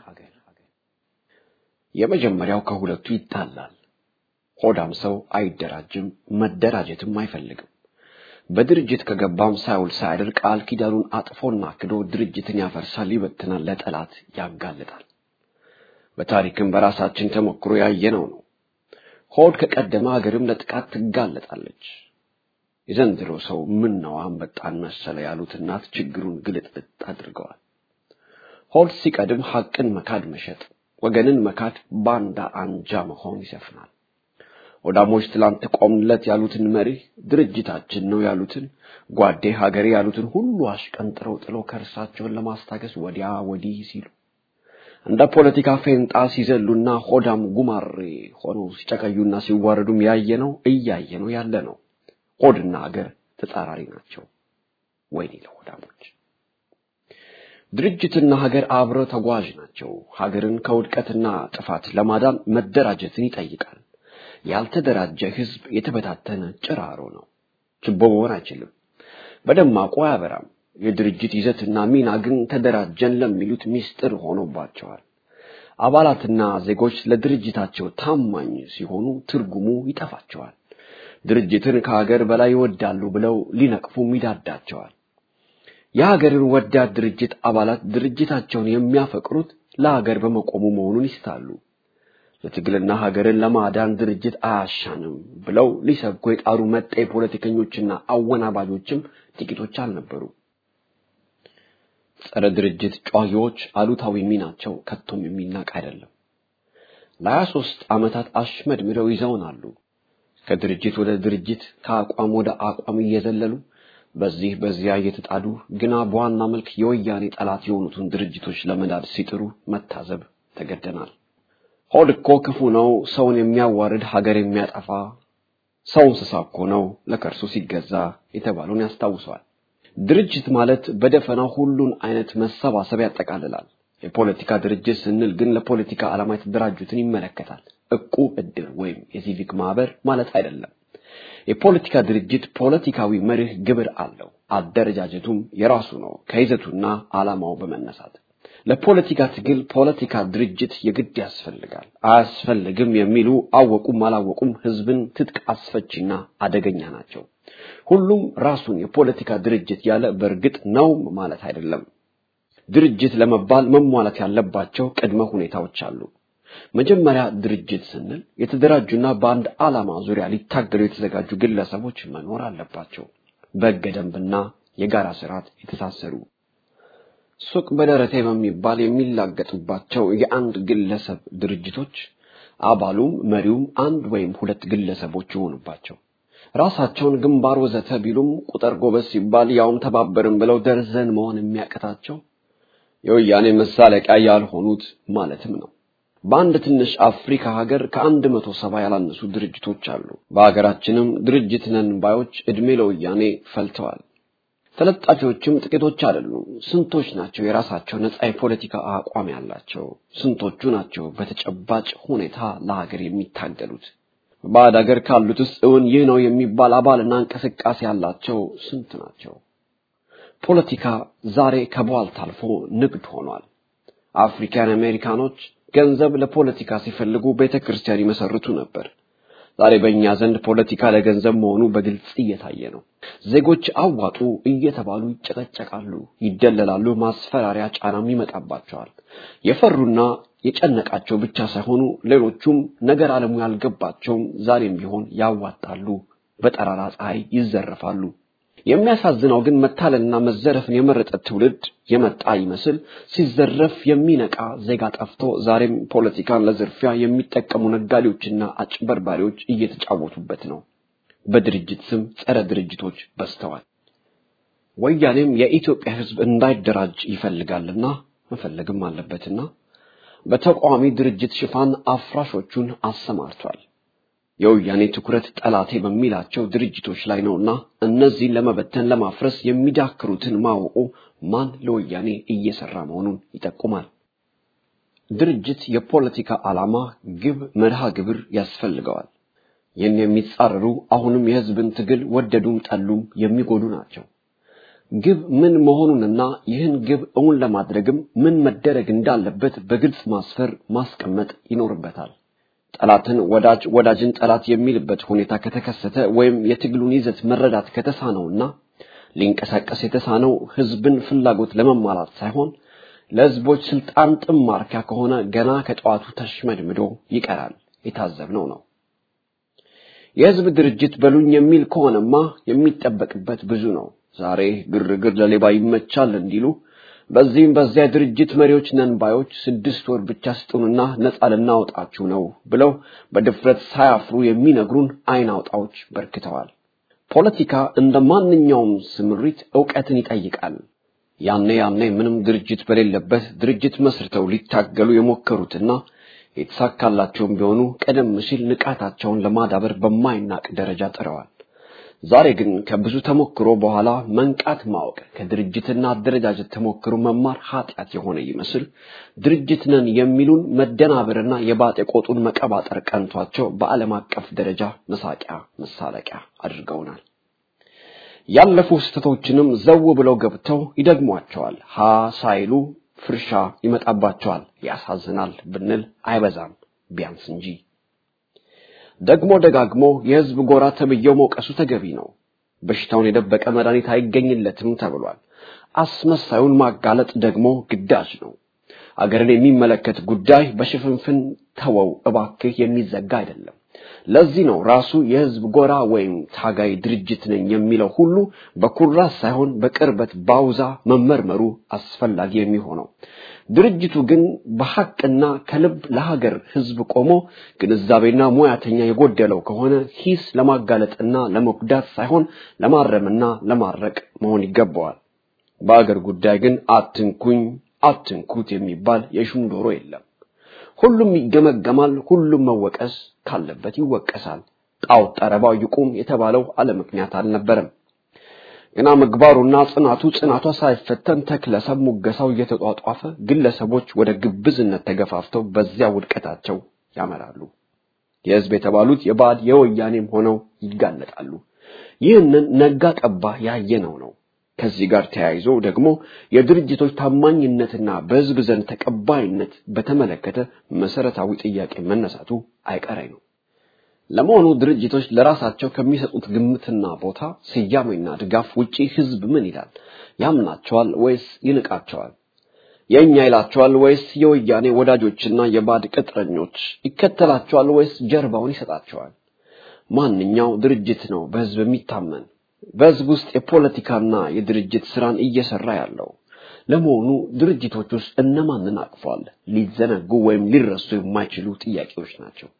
የመጀመሪያው ከሁለቱ ይጣላል። ሆዳም ሰው አይደራጅም፣ መደራጀትም አይፈልግም። በድርጅት ከገባም ሳይውል ሳያድር ቃል ኪዳኑን አጥፎና ክዶ ድርጅትን ያፈርሳል፣ ይበትናል፣ ለጠላት ያጋልጣል። በታሪክም በራሳችን ተሞክሮ ያየነው ነው። ሆድ ከቀደመ ሀገርም ለጥቃት ትጋለጣለች። የዘንድሮ ሰው ምን ነው አንበጣን መሰለ ያሉት እናት ችግሩን ግልጥልጥ አድርገዋል። ሆድ ሲቀድም ሐቅን መካድ መሸጥ፣ ወገንን መካድ፣ ባንዳ አንጃ መሆን ይሰፍናል። ወዳሞች ትላንት ቆምለት ያሉትን መሪ ድርጅታችን ነው ያሉትን ጓዴ ሀገሬ ያሉትን ሁሉ አሽቀንጥረው ጥለው ከእርሳቸውን ለማስታገስ ወዲያ ወዲህ ሲሉ እንደ ፖለቲካ ፌንጣ ሲዘሉና ሆዳም ጉማሬ ሆነው ሲጨቀዩና ሲዋረዱም ያየነው እያየነው ያለ ነው። ሆድና ሀገር ተጻራሪ ናቸው። ወይኔ ለሆዳሞች! ድርጅትና ሀገር አብረው ተጓዥ ናቸው። ሀገርን ከውድቀትና ጥፋት ለማዳን መደራጀትን ይጠይቃል። ያልተደራጀ ህዝብ የተበታተነ ጭራሮ ነው። ችቦ መሆን አይችልም። በደማቁ አያበራም። የድርጅት ይዘትና ሚና ግን ተደራጀን ለሚሉት ሚስጥር ሆኖባቸዋል። አባላትና ዜጎች ለድርጅታቸው ታማኝ ሲሆኑ ትርጉሙ ይጠፋቸዋል። ድርጅትን ከሀገር በላይ ይወዳሉ ብለው ሊነቅፉም ይዳዳቸዋል። የሀገርን ወዳድ ድርጅት አባላት ድርጅታቸውን የሚያፈቅሩት ለሀገር በመቆሙ መሆኑን ይስታሉ። ለትግልና ሀገርን ለማዳን ድርጅት አያሻንም ብለው ሊሰብኩ የጣሩ መጤ ፖለቲከኞችና አወናባጆችም ጥቂቶች አልነበሩ። ጸረ ድርጅት ጨዋጊዎች አሉታዊ ሚናቸው ከቶም የሚናቅ አይደለም። ለሀያ ሦስት ዓመታት አሽመድምደው ይዘውናሉ። ከድርጅት ወደ ድርጅት ከአቋም ወደ አቋም እየዘለሉ በዚህ በዚያ እየተጣዱ ግና በዋና መልክ የወያኔ ጠላት የሆኑትን ድርጅቶች ለመዳድ ሲጥሩ መታዘብ ተገደናል። ሆድ እኮ ክፉ ነው፣ ሰውን የሚያዋርድ ሀገር የሚያጠፋ ሰው እንስሳ እኮ ነው ለከርሱ ሲገዛ የተባለውን ያስታውሰዋል። ድርጅት ማለት በደፈናው ሁሉን አይነት መሰባሰብ ያጠቃልላል። የፖለቲካ ድርጅት ስንል ግን ለፖለቲካ ዓላማ የተደራጁትን ይመለከታል። እቁብ፣ እድር ወይም የሲቪክ ማህበር ማለት አይደለም። የፖለቲካ ድርጅት ፖለቲካዊ መርህ ግብር አለው። አደረጃጀቱም የራሱ ነው ከይዘቱና ዓላማው በመነሳት ለፖለቲካ ትግል ፖለቲካ ድርጅት የግድ ያስፈልጋል። አያስፈልግም የሚሉ አወቁም አላወቁም ህዝብን ትጥቅ አስፈቺና አደገኛ ናቸው። ሁሉም ራሱን የፖለቲካ ድርጅት ያለ በእርግጥ ነው ማለት አይደለም። ድርጅት ለመባል መሟላት ያለባቸው ቅድመ ሁኔታዎች አሉ። መጀመሪያ ድርጅት ስንል የተደራጁና በአንድ ዓላማ ዙሪያ ሊታገሉ የተዘጋጁ ግለሰቦች መኖር አለባቸው። በሕገ ደንብና የጋራ ስርዓት የተሳሰሩ ሱቅ በደረቴ በሚባል የሚላገጥባቸው የአንድ ግለሰብ ድርጅቶች አባሉም መሪውም አንድ ወይም ሁለት ግለሰቦች ይሆኑባቸው ራሳቸውን ግንባር ወዘተ ቢሉም ቁጥር ጎበዝ ሲባል ያውም ተባበርን ብለው ደርዘን መሆን የሚያቀታቸው የወያኔ መሳለቂያ ያልሆኑት ማለትም ነው። በአንድ ትንሽ አፍሪካ ሀገር ከአንድ መቶ ሰባ ያላነሱ ድርጅቶች አሉ። በሀገራችንም ድርጅት ነን ባዮች ዕድሜ ለወያኔ ፈልተዋል። ተለጣፊዎችም ጥቂቶች አይደሉም። ስንቶች ናቸው የራሳቸው ነጻ የፖለቲካ አቋም ያላቸው? ስንቶቹ ናቸው በተጨባጭ ሁኔታ ለሀገር የሚታገሉት? በባዕድ ሀገር ካሉት ውስጥ እውን ይህ ነው የሚባል አባልና እንቅስቃሴ ያላቸው ስንት ናቸው? ፖለቲካ ዛሬ ከቧልት አልፎ ንግድ ሆኗል። አፍሪካን አሜሪካኖች ገንዘብ ለፖለቲካ ሲፈልጉ ቤተ ክርስቲያን ይመሰርቱ ነበር። ዛሬ በእኛ ዘንድ ፖለቲካ ለገንዘብ መሆኑ በግልጽ እየታየ ነው። ዜጎች አዋጡ እየተባሉ ይጨቀጨቃሉ፣ ይደለላሉ፣ ማስፈራሪያ ጫናም ይመጣባቸዋል። የፈሩና የጨነቃቸው ብቻ ሳይሆኑ ሌሎቹም ነገር ዓለሙ ያልገባቸውም ዛሬም ቢሆን ያዋጣሉ፣ በጠራራ ፀሐይ ይዘረፋሉ። የሚያሳዝነው ግን መታለልና መዘረፍን የመረጠ ትውልድ የመጣ ይመስል ሲዘረፍ የሚነቃ ዜጋ ጠፍቶ ዛሬም ፖለቲካን ለዝርፊያ የሚጠቀሙ ነጋዴዎችና አጭበርባሪዎች እየተጫወቱበት ነው። በድርጅት ስም ጸረ ድርጅቶች በዝተዋል። ወያኔም የኢትዮጵያ ሕዝብ እንዳይደራጅ ይፈልጋልና መፈለግም አለበትና በተቃዋሚ ድርጅት ሽፋን አፍራሾቹን አሰማርቷል። የወያኔ ትኩረት ጠላቴ በሚላቸው ድርጅቶች ላይ ነውና እነዚህን ለመበተን ለማፍረስ የሚዳክሩትን ማወቁ ማን ለወያኔ እየሰራ መሆኑን ይጠቁማል። ድርጅት የፖለቲካ ዓላማ፣ ግብ፣ መርሃ ግብር ያስፈልገዋል። ይህን የሚጻረሩ አሁንም የህዝብን ትግል ወደዱም ጠሉም የሚጎዱ ናቸው። ግብ ምን መሆኑንና ይህን ግብ እውን ለማድረግም ምን መደረግ እንዳለበት በግልጽ ማስፈር ማስቀመጥ ይኖርበታል። ጠላትን ወዳጅ ወዳጅን ጠላት የሚልበት ሁኔታ ከተከሰተ ወይም የትግሉን ይዘት መረዳት ከተሳነውና ሊንቀሳቀስ የተሳነው ህዝብን ፍላጎት ለመሟላት ሳይሆን ለህዝቦች ስልጣን ጥም ማርኪያ ከሆነ ገና ከጠዋቱ ተሽመድምዶ ይቀራል። የታዘብነው ነው። የህዝብ ድርጅት በሉኝ የሚል ከሆነማ የሚጠበቅበት ብዙ ነው። ዛሬ ግርግር ለሌባ ይመቻል እንዲሉ በዚህም በዚያ ድርጅት መሪዎች ነን ባዮች ስድስት ወር ብቻ ስጡንና ነፃ ልናወጣችሁ ነው ብለው በድፍረት ሳያፍሩ የሚነግሩን አይን አውጣዎች በርክተዋል። ፖለቲካ እንደ ማንኛውም ስምሪት ዕውቀትን ይጠይቃል። ያኔ ያኔ ምንም ድርጅት በሌለበት ድርጅት መስርተው ሊታገሉ የሞከሩትና የተሳካላቸውም ቢሆኑ ቀደም ሲል ንቃታቸውን ለማዳበር በማይናቅ ደረጃ ጥረዋል። ዛሬ ግን ከብዙ ተሞክሮ በኋላ መንቃት ማወቅ ከድርጅትና አደረጃጀት ተሞክሮ መማር ኃጢአት የሆነ ይመስል ድርጅት ነን የሚሉን መደናበርና የባጤ ቆጡን መቀባጠር ቀንቷቸው በዓለም አቀፍ ደረጃ መሳቂያ መሳለቂያ አድርገውናል። ያለፉ ስህተቶችንም ዘው ብለው ገብተው ይደግሟቸዋል። ሀ ሳይሉ ፍርሻ ይመጣባቸዋል። ያሳዝናል ብንል አይበዛም ቢያንስ እንጂ። ደግሞ ደጋግሞ የህዝብ ጎራ ተብዬው መውቀሱ ተገቢ ነው። በሽታውን የደበቀ መድኃኒት አይገኝለትም ተብሏል። አስመሳዩን ማጋለጥ ደግሞ ግዳጅ ነው። አገርን የሚመለከት ጉዳይ በሽፍንፍን ተወው እባክህ የሚዘጋ አይደለም። ለዚህ ነው ራሱ የህዝብ ጎራ ወይም ታጋይ ድርጅት ነኝ የሚለው ሁሉ በኩራት ሳይሆን በቅርበት ባውዛ መመርመሩ አስፈላጊ የሚሆነው። ድርጅቱ ግን በሐቅና ከልብ ለሀገር ህዝብ ቆሞ ግንዛቤና ሙያተኛ የጎደለው ከሆነ ሂስ ለማጋለጥና ለመጉዳት ሳይሆን ለማረምና ለማረቅ መሆን ይገባዋል። በአገር ጉዳይ ግን አትንኩኝ አትንኩት የሚባል የሹም ዶሮ የለም። ሁሉም ይገመገማል፣ ሁሉም መወቀስ ካለበት ይወቀሳል። ጣዖት ጠረባው ይቁም የተባለው አለ ምክንያት አልነበረም። ገና ምግባሩና ጽናቱ ጽናቷ ሳይፈተን ተክለሰብ ሙገሳው እየተጧጧፈ ግለሰቦች ወደ ግብዝነት ተገፋፍተው በዚያ ውድቀታቸው ያመራሉ። የህዝብ የተባሉት የባዕድ የወያኔም ሆነው ይጋለጣሉ። ይህንን ነጋ ጠባ ያየነው ነው። ከዚህ ጋር ተያይዞ ደግሞ የድርጅቶች ታማኝነትና በህዝብ ዘንድ ተቀባይነት በተመለከተ መሰረታዊ ጥያቄ መነሳቱ አይቀሬ ነው። ለመሆኑ ድርጅቶች ለራሳቸው ከሚሰጡት ግምትና ቦታ ስያሜና ድጋፍ ውጪ ህዝብ ምን ይላል? ያምናቸዋል ወይስ ይንቃቸዋል? የእኛ ይላቸዋል ወይስ የወያኔ ወዳጆችና የባዕድ ቅጥረኞች ይከተላቸዋል ወይስ ጀርባውን ይሰጣቸዋል? ማንኛው ድርጅት ነው በህዝብ የሚታመን? በህዝብ ውስጥ የፖለቲካና የድርጅት ስራን እየሰራ ያለው? ለመሆኑ ድርጅቶች ውስጥ እነማንን አቅፏል? ሊዘነጉ ወይም ሊረሱ የማይችሉ ጥያቄዎች ናቸው።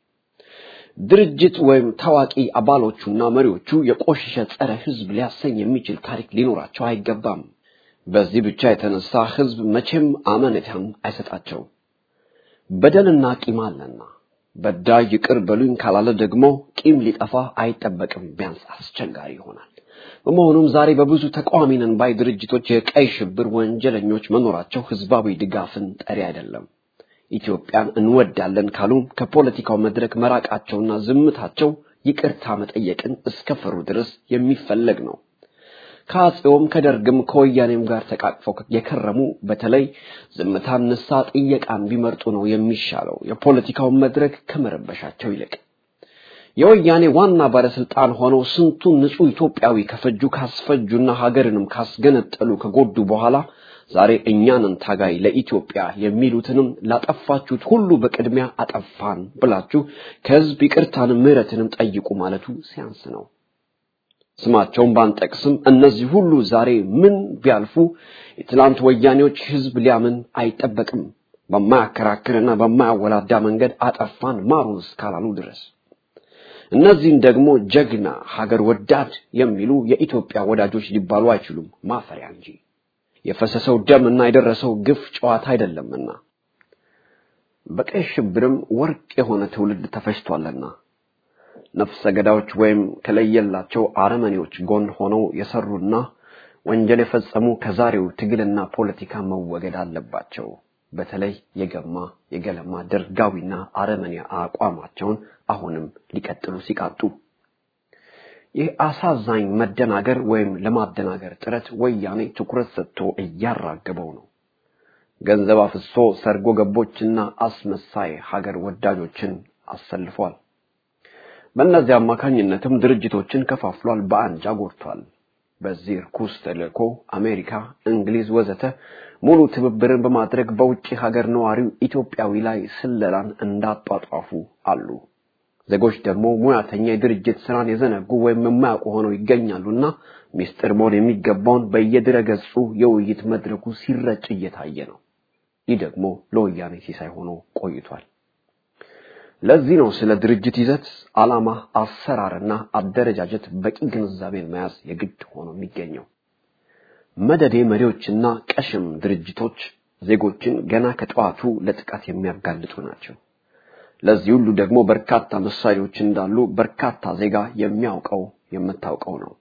ድርጅት ወይም ታዋቂ አባሎቹና መሪዎቹ የቆሸሸ ጸረ ህዝብ ሊያሰኝ የሚችል ታሪክ ሊኖራቸው አይገባም። በዚህ ብቻ የተነሳ ህዝብ መቼም አመኔታን አይሰጣቸውም። በደልና ቂም አለና በዳይ ይቅር በሉኝ ካላለ ደግሞ ቂም ሊጠፋ አይጠበቅም፣ ቢያንስ አስቸጋሪ ይሆናል። በመሆኑም ዛሬ በብዙ ተቃዋሚ ነን ባይ ድርጅቶች የቀይ ሽብር ወንጀለኞች መኖራቸው ህዝባዊ ድጋፍን ጠሪ አይደለም። ኢትዮጵያን እንወዳለን ካሉም ከፖለቲካው መድረክ መራቃቸውና ዝምታቸው ይቅርታ መጠየቅን እስከፈሩ ድረስ የሚፈለግ ነው። ከአፄውም ከደርግም ከወያኔም ጋር ተቃቅፈው የከረሙ በተለይ ዝምታን ንሳ ጥየቃን ቢመርጡ ነው የሚሻለው የፖለቲካውን መድረክ ከመረበሻቸው ይልቅ። የወያኔ ዋና ባለስልጣን ሆነው ስንቱን ንጹህ ኢትዮጵያዊ ከፈጁ ካስፈጁና ሀገርንም ካስገነጠሉ ከጎዱ በኋላ ዛሬ እኛንን ታጋይ ለኢትዮጵያ የሚሉትንም ላጠፋችሁት ሁሉ በቅድሚያ አጠፋን ብላችሁ ከህዝብ ይቅርታንም ምህረትንም ጠይቁ ማለቱ ሲያንስ ነው። ስማቸውን ባንጠቅስም እነዚህ ሁሉ ዛሬ ምን ቢያልፉ የትላንት ወያኔዎች ህዝብ ሊያምን አይጠበቅም። በማያከራክርና በማያወላዳ መንገድ አጠፋን ማሩን እስካላሉ ድረስ እነዚህን ደግሞ ጀግና ሀገር ወዳድ የሚሉ የኢትዮጵያ ወዳጆች ሊባሉ አይችሉም፣ ማፈሪያ እንጂ የፈሰሰው ደም እና የደረሰው ግፍ ጨዋታ አይደለምና በቀይ ሽብርም ወርቅ የሆነ ትውልድ ተፈጅቷልና ነፍሰ ገዳዮች ወይም ከለየላቸው አረመኔዎች ጎን ሆነው የሰሩና ወንጀል የፈጸሙ ከዛሬው ትግልና ፖለቲካ መወገድ አለባቸው። በተለይ የገማ የገለማ ደርጋዊና አረመኔ አቋማቸውን አሁንም ሊቀጥሉ ሲቃጡ ይህ አሳዛኝ መደናገር ወይም ለማደናገር ጥረት ወያኔ ትኩረት ሰጥቶ እያራገበው ነው። ገንዘብ አፍሶ ሰርጎ ገቦችና አስመሳይ ሀገር ወዳጆችን አሰልፏል። በእነዚህ አማካኝነትም ድርጅቶችን ከፋፍሏል፣ በአንጃ ጎድቷል። በዚህ ርኩስ ተልእኮ አሜሪካ፣ እንግሊዝ ወዘተ ሙሉ ትብብርን በማድረግ በውጭ ሀገር ነዋሪው ኢትዮጵያዊ ላይ ስለላን እንዳጧጧፉ አሉ። ዜጎች ደግሞ ሙያተኛ የድርጅት ስራን የዘነጉ ወይም የማያውቁ ሆነው ይገኛሉና ሚስጥር መሆን የሚገባውን በየድረ ገጹ የውይይት መድረኩ ሲረጭ እየታየ ነው። ይህ ደግሞ ለወያኔ ሲሳይ ሆኖ ቆይቷል። ለዚህ ነው ስለ ድርጅት ይዘት፣ ዓላማ፣ አሰራርና አደረጃጀት በቂ ግንዛቤን መያዝ የግድ ሆኖ የሚገኘው። መደዴ መሪዎችና ቀሽም ድርጅቶች ዜጎችን ገና ከጠዋቱ ለጥቃት የሚያጋልጡ ናቸው። ለዚህ ሁሉ ደግሞ በርካታ ምሳሌዎች እንዳሉ በርካታ ዜጋ የሚያውቀው የምታውቀው ነው።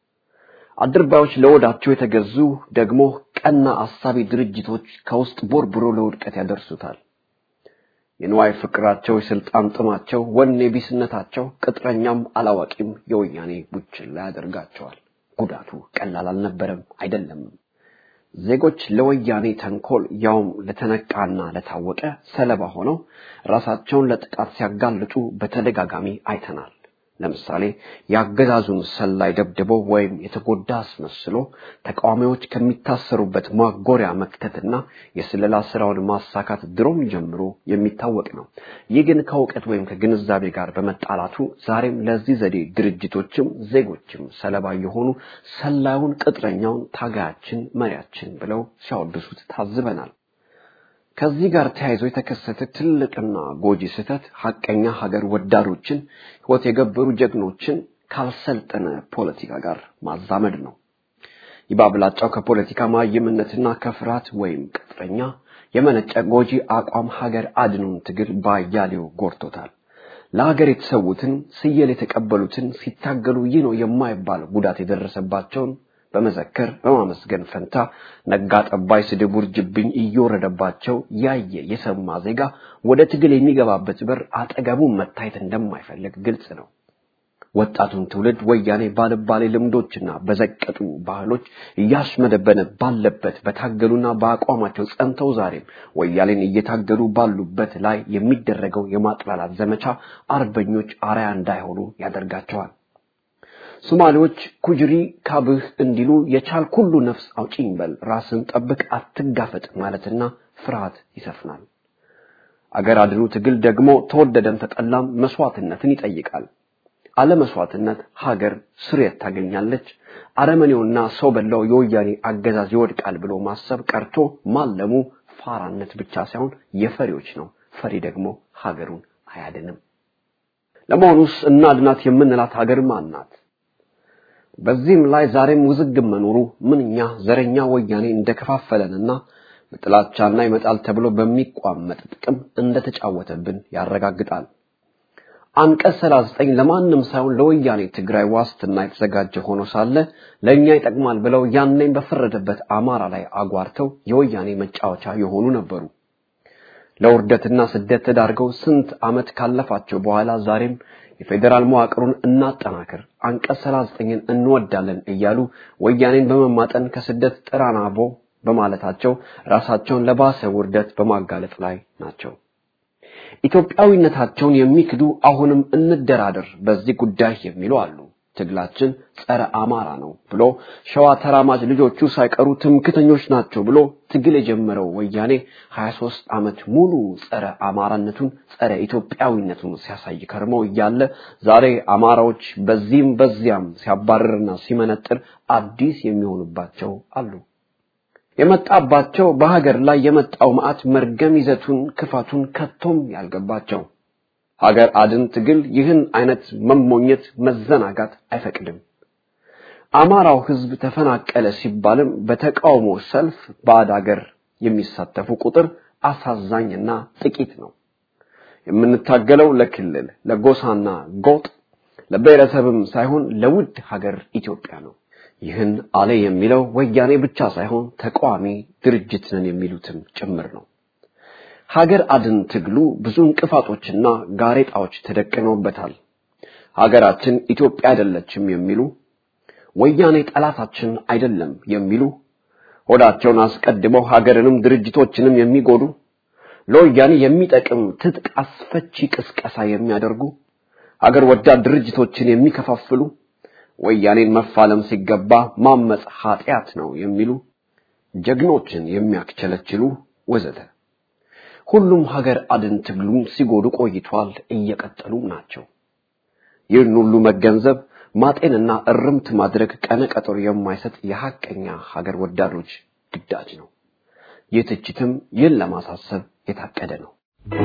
አድርባዮች ለወዳቸው የተገዙ ደግሞ ቀና አሳቢ ድርጅቶች ከውስጥ ቦርብሮ ለውድቀት ያደርሱታል። የንዋይ ፍቅራቸው፣ የስልጣን ጥማቸው፣ ወኔ ቢስነታቸው ቅጥረኛም አላዋቂም የወያኔ ቡችላ ያደርጋቸዋል። ጉዳቱ ቀላል አልነበረም አይደለምም። ዜጎች ለወያኔ ተንኮል ያውም ለተነቃና ለታወቀ ሰለባ ሆነው ራሳቸውን ለጥቃት ሲያጋልጡ በተደጋጋሚ አይተናል። ለምሳሌ የአገዛዙን ሰላይ ደብድበው ወይም የተጎዳ አስመስሎ ተቃዋሚዎች ከሚታሰሩበት ማጎሪያ መክተትና የስለላ ስራውን ማሳካት ድሮም ጀምሮ የሚታወቅ ነው። ይህ ግን ከእውቀት ወይም ከግንዛቤ ጋር በመጣላቱ ዛሬም ለዚህ ዘዴ ድርጅቶችም ዜጎችም ሰለባ የሆኑ ሰላዩን ቅጥረኛውን ታጋያችን መሪያችን ብለው ሲያወድሱት ታዝበናል። ከዚህ ጋር ተያይዞ የተከሰተ ትልቅና ጎጂ ስህተት ሀቀኛ ሀገር ወዳዶችን ሕይወት የገበሩ ጀግኖችን ካልሰልጠነ ፖለቲካ ጋር ማዛመድ ነው። ይባብላጫው ከፖለቲካ ማይምነትና ከፍርሃት ወይም ቅጥረኛ የመነጨ ጎጂ አቋም ሀገር አድኑን ትግል ባያሌው ጎርቶታል። ለሀገር የተሰዉትን ስየል የተቀበሉትን ሲታገሉ ይህ ነው የማይባል ጉዳት የደረሰባቸውን በመዘከር በማመስገን ፈንታ ነጋ ጠባይ ስድብ ውርጅብኝ እየወረደባቸው ያየ የሰማ ዜጋ ወደ ትግል የሚገባበት በር አጠገቡ መታየት እንደማይፈልግ ግልጽ ነው። ወጣቱን ትውልድ ወያኔ ባልባሌ ልምዶችና በዘቀጡ ባህሎች እያሽመደበነ ባለበት በታገሉና በአቋማቸው ጸንተው ዛሬም ወያኔን እየታገሉ ባሉበት ላይ የሚደረገው የማጥላላት ዘመቻ አርበኞች አርያ እንዳይሆኑ ያደርጋቸዋል። ሶማሌዎች ኩጅሪ ካብህ እንዲሉ የቻል ሁሉ ነፍስ አውጪኝ በል ራስን ጠብቅ አትጋፈጥ ማለትና ፍርሃት ይሰፍናል። አገር አድኑ ትግል ደግሞ ተወደደም ተጠላም መስዋዕትነትን ይጠይቃል። አለመስዋዕትነት ሀገር ስርየት ታገኛለች። አረመኔውና ሰው በላው የወያኔ አገዛዝ ይወድቃል ብሎ ማሰብ ቀርቶ ማለሙ ፋራነት ብቻ ሳይሆን የፈሪዎች ነው። ፈሪ ደግሞ ሀገሩን አያድንም። ለመሆኑስ እናድናት የምንላት ሀገር ማን ናት? በዚህም ላይ ዛሬም ውዝግብ መኖሩ ምንኛ ዘረኛ ወያኔ እንደከፋፈለንና በጥላቻና ይመጣል ተብሎ በሚቋመጥ ጥቅም እንደተጫወተብን ያረጋግጣል። አንቀጽ 39 ለማንም ሳይሆን ለወያኔ ትግራይ ዋስትና የተዘጋጀ ሆኖ ሳለ ለእኛ ይጠቅማል ብለው ያኔም በፈረደበት አማራ ላይ አጓርተው የወያኔ መጫወቻ የሆኑ ነበሩ። ለውርደትና ስደት ተዳርገው ስንት ዓመት ካለፋቸው በኋላ ዛሬም የፌዴራል መዋቅሩን እናጠናክር፣ አንቀጽ 39ን እንወዳለን እያሉ ወያኔን በመማጠን ከስደት ጥራናቦ በማለታቸው ራሳቸውን ለባሰ ውርደት በማጋለጥ ላይ ናቸው። ኢትዮጵያዊነታቸውን የሚክዱ አሁንም እንደራደር በዚህ ጉዳይ የሚሉ አሉ። ትግላችን ጸረ አማራ ነው ብሎ ሸዋ ተራማጅ ልጆቹ ሳይቀሩ ትምክተኞች ናቸው ብሎ ትግል የጀመረው ወያኔ 23 ዓመት ሙሉ ጸረ አማራነቱን ጸረ ኢትዮጵያዊነቱን ሲያሳይ ከርመው እያለ ዛሬ አማራዎች በዚህም በዚያም ሲያባርርና ሲመነጥር አዲስ የሚሆኑባቸው አሉ። የመጣባቸው በሀገር ላይ የመጣው መዓት መርገም ይዘቱን ክፋቱን ከቶም ያልገባቸው ሀገር አድን ትግል ይህን አይነት መሞኘት መዘናጋት አይፈቅድም። አማራው ህዝብ ተፈናቀለ ሲባልም በተቃውሞ ሰልፍ ባዕድ ሀገር የሚሳተፉ ቁጥር አሳዛኝና ጥቂት ነው። የምንታገለው ለክልል ለጎሳና ጎጥ ለብሔረሰብም ሳይሆን ለውድ ሀገር ኢትዮጵያ ነው። ይህን አለ የሚለው ወያኔ ብቻ ሳይሆን ተቃዋሚ ድርጅት ነን የሚሉትም ጭምር ነው። ሀገር አድን ትግሉ ብዙ እንቅፋቶችና ጋሬጣዎች ተደቅነውበታል። ሀገራችን ኢትዮጵያ አይደለችም የሚሉ ወያኔ ጠላታችን አይደለም የሚሉ ሆዳቸውን አስቀድመው ሀገርንም ድርጅቶችንም የሚጎዱ ለወያኔ የሚጠቅም ትጥቅ አስፈቺ ቅስቀሳ የሚያደርጉ ሀገር ወዳድ ድርጅቶችን የሚከፋፍሉ ወያኔን መፋለም ሲገባ ማመጽ ኃጢአት ነው የሚሉ ጀግኖችን የሚያክቸለችሉ ወዘተ ሁሉም ሀገር አድን ትግሉን ሲጎዱ ቆይቷል፣ እየቀጠሉም ናቸው። ይህን ሁሉ መገንዘብ ማጤንና እርምት ማድረግ ቀነ ቀጠሮ የማይሰጥ የሐቀኛ ሀገር ወዳዶች ግዳጅ ነው። ይህ ትችትም ይህን ለማሳሰብ የታቀደ ነው።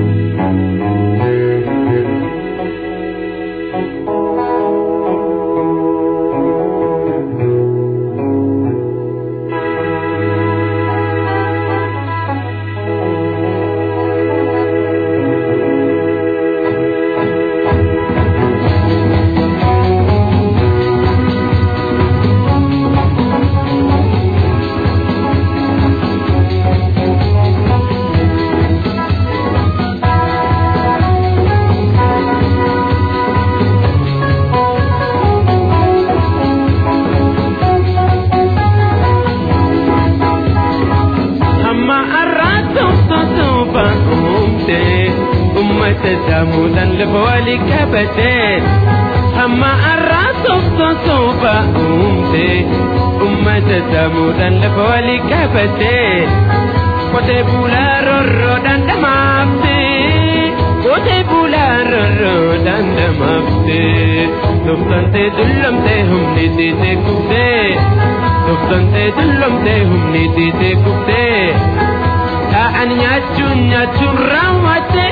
Kote bula rorro dandamafte Kote bula rorro dandamafte Duftante dullamte humni tite kufte Duftante dullamte humni tite kufte Ta'an nyaachuun nyaachuun raawwate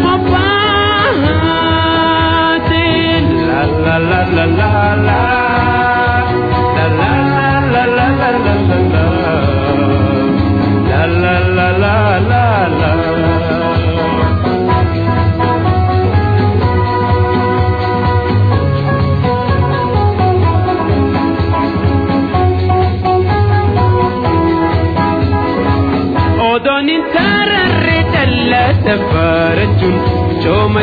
Mophaate La la la la la la La la la la la la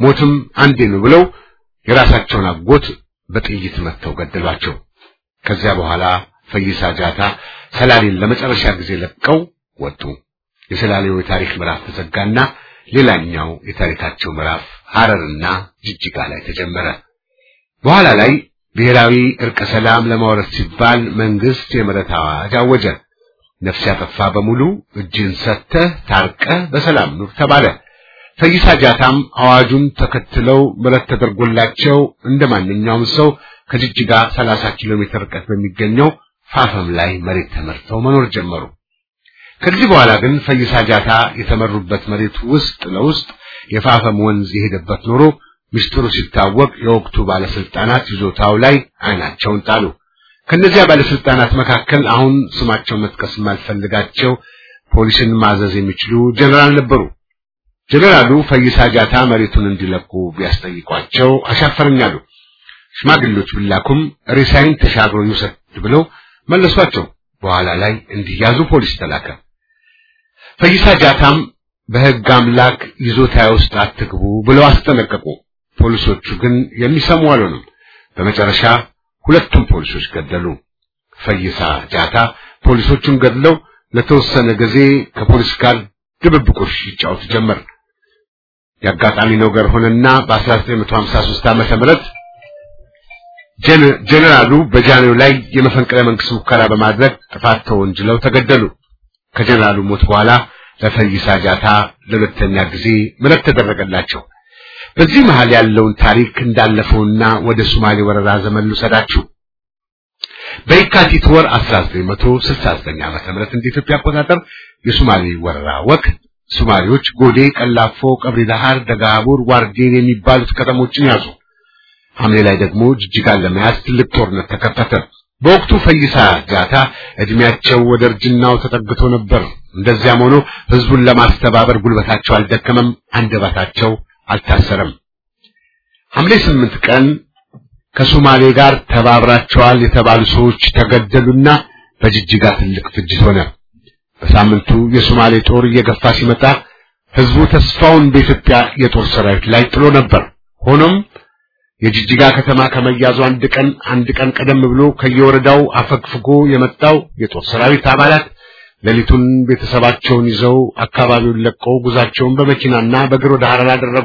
ሞትም አንዴ ነው ብለው የራሳቸውን አጎት በጥይት መትተው ገደሏቸው። ከዚያ በኋላ ፈይሳ ጃታ ሰላሌን ለመጨረሻ ጊዜ ለቀው ወጡ። የሰላሌው የታሪክ ምዕራፍ ተዘጋና ሌላኛው የታሪካቸው ምዕራፍ ሐረርና ጅጅጋ ላይ ተጀመረ። በኋላ ላይ ብሔራዊ እርቀ ሰላም ለማውረድ ሲባል መንግስት የምህረት አዋጅ አወጀ። ነፍስ ያጠፋ በሙሉ እጅን ሰጥተህ ታርቀህ በሰላም ኑር ተባለ። ፈይሳ ጃታም አዋጁን ተከትለው ምህረት ተደርጎላቸው እንደ ማንኛውም ሰው ከጅጅጋ 30 ኪሎ ሜትር ርቀት በሚገኘው ፋፈም ላይ መሬት ተመርተው መኖር ጀመሩ። ከዚህ በኋላ ግን ፈይሳ ጃታ የተመሩበት መሬት ውስጥ ለውስጥ የፋፈም ወንዝ የሄደበት ኖሮ ምስጢሩ ሲታወቅ የወቅቱ ባለስልጣናት ይዞታው ላይ አይናቸውን ጣሉ። ከነዚያ ባለስልጣናት መካከል አሁን ስማቸው መጥቀስ የማልፈልጋቸው ፖሊስን ማዘዝ የሚችሉ ጀነራል ነበሩ። ጀነራሉ ፈይሳ ጃታ መሬቱን እንዲለቁ ቢያስጠይቋቸው አሻፈረኛሉ። ሽማግሌዎች ቢላኩም ሬሳይን ተሻግሮ ይውሰድ ብለው መለሷቸው። በኋላ ላይ እንዲያዙ ፖሊስ ተላከ። ፈይሳ ጃታም በሕግ አምላክ ይዞታ ውስጥ አትግቡ ብለው አስጠነቀቁ። ፖሊሶቹ ግን የሚሰሙ አልሆኑም። በመጨረሻ ሁለቱም ፖሊሶች ገደሉ። ፈይሳ ጃታ ፖሊሶቹን ገድለው ለተወሰነ ጊዜ ከፖሊስ ጋር ድብብቆሽ ይጫወቱ ጀመር። የአጋጣሚ ነገር ሆነና በ1953 ዓመተ ምህረት ጀነራሉ በጃንሆይ ላይ የመፈንቅለ መንግስት ሙከራ በማድረግ ጥፋት ተወንጅለው ተገደሉ። ከጀነራሉ ሞት በኋላ ለፈይሳ ጃታ ለሁለተኛ ጊዜ ምህረት ተደረገላቸው። በዚህ መሃል ያለውን ታሪክ እንዳለፈውና ወደ ሶማሌ ወረራ ዘመን ልውሰዳችሁ። በየካቲት ወር 1969 ዓመተ ምህረት እንደ ኢትዮጵያ አቆጣጠር የሶማሌ ወረራ ወቅት ሶማሌዎች ጎዴ፣ ቀላፎ፣ ቀብሪ ዳሃር፣ ደጋቡር፣ ዋርዴን የሚባሉት ከተሞችን ያዙ። ሐምሌ ላይ ደግሞ ጅጅጋን ለመያዝ ትልቅ ጦርነት ተከፈተ። በወቅቱ ፈይሳ ጃታ እድሜያቸው ወደ እርጅናው ተጠግቶ ነበር። እንደዚያም ሆኖ ህዝቡን ለማስተባበር ጉልበታቸው አልደከመም፣ አንደበታቸው አልታሰረም። ሐምሌ ስምንት ቀን ከሶማሌ ጋር ተባብራቸዋል የተባሉ ሰዎች ተገደሉና በጅጅጋ ትልቅ ፍጅት ሆነ። በሳምንቱ የሶማሌ ጦር እየገፋ ሲመጣ ህዝቡ ተስፋውን በኢትዮጵያ የጦር ሰራዊት ላይ ጥሎ ነበር። ሆኖም የጅጅጋ ከተማ ከመያዙ አንድ ቀን አንድ ቀን ቀደም ብሎ ከየወረዳው አፈግፍጎ የመጣው የጦር ሰራዊት አባላት ሌሊቱን ቤተሰባቸውን ይዘው አካባቢውን ለቀው ጉዛቸውን በመኪናና በእግር ወደ ሐረር አደረጉ።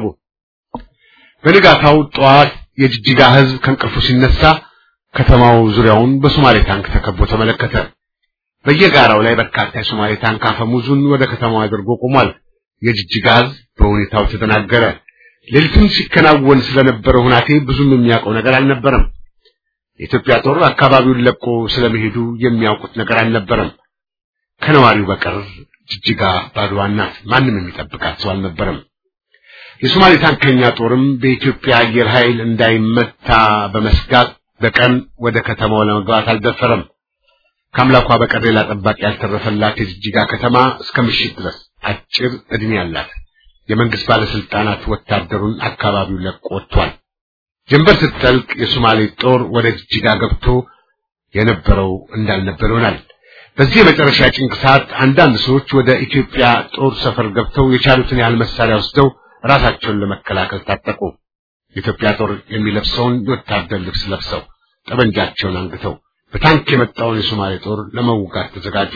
በንጋታው ጠዋት የጅጅጋ ህዝብ ከእንቅልፉ ሲነሳ ከተማው ዙሪያውን በሶማሌ ታንክ ተከቦ ተመለከተ። በየጋራው ላይ በርካታ የሶማሌ ታንክ አፈሙዙን ወደ ከተማው አድርጎ ቆሟል። የጅጅጋ ህዝብ በሁኔታው ተደናገረ። ሌሊቱን ሲከናወን ስለነበረው ሁናቴ ብዙም የሚያውቀው ነገር አልነበረም። የኢትዮጵያ ጦር አካባቢውን ለቆ ስለመሄዱ የሚያውቁት ነገር አልነበረም። ከነዋሪው በቀር ጅጅጋ ባዶዋ ናት። ማንም የሚጠብቃት ሰው አልነበረም። የሶማሌ ታንከኛ ጦርም በኢትዮጵያ አየር ኃይል እንዳይመታ በመስጋት በቀን ወደ ከተማው ለመግባት አልደፈረም። ከአምላኳ በቀር ሌላ ጠባቂ ያልተረፈላት የጅጅጋ ከተማ እስከ ምሽት ድረስ አጭር ዕድሜ አላት። የመንግስት ባለስልጣናት ወታደሩን አካባቢው ለቆ ወጥቷል። ጀንበር ስትጠልቅ የሶማሌ ጦር ወደ ጅጅጋ ገብቶ የነበረው እንዳልነበር ይሆናል። በዚህ የመጨረሻ ጭንቅ ሰዓት አንዳንድ ሰዎች ወደ ኢትዮጵያ ጦር ሰፈር ገብተው የቻሉትን ያህል መሳሪያ ወስደው ራሳቸውን ለመከላከል ታጠቁ። የኢትዮጵያ ጦር የሚለብሰውን የወታደር ልብስ ለብሰው ጠበንጃቸውን አንግተው በታንክ የመጣውን የሶማሌ ጦር ለመውጋት ተዘጋጁ።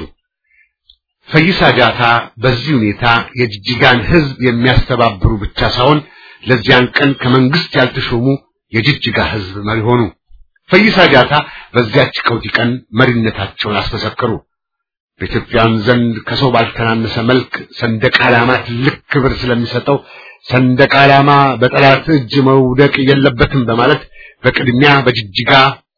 ፈይሳ ጃታ በዚህ ሁኔታ የጅጅጋን ህዝብ የሚያስተባብሩ ብቻ ሳይሆን ለዚያን ቀን ከመንግስት ያልተሾሙ የጅጅጋ ህዝብ መሪ ሆኑ። ፈይሳ ጃታ በዚያች ቀውጢ ቀን መሪነታቸውን አስመሰከሩ። በኢትዮጵያን ዘንድ ከሰው ባልተናነሰ መልክ ሰንደቅ ዓላማ ትልቅ ክብር ስለሚሰጠው ሰንደቅ ዓላማ በጠላት እጅ መውደቅ የለበትም በማለት በቅድሚያ በጅጅጋ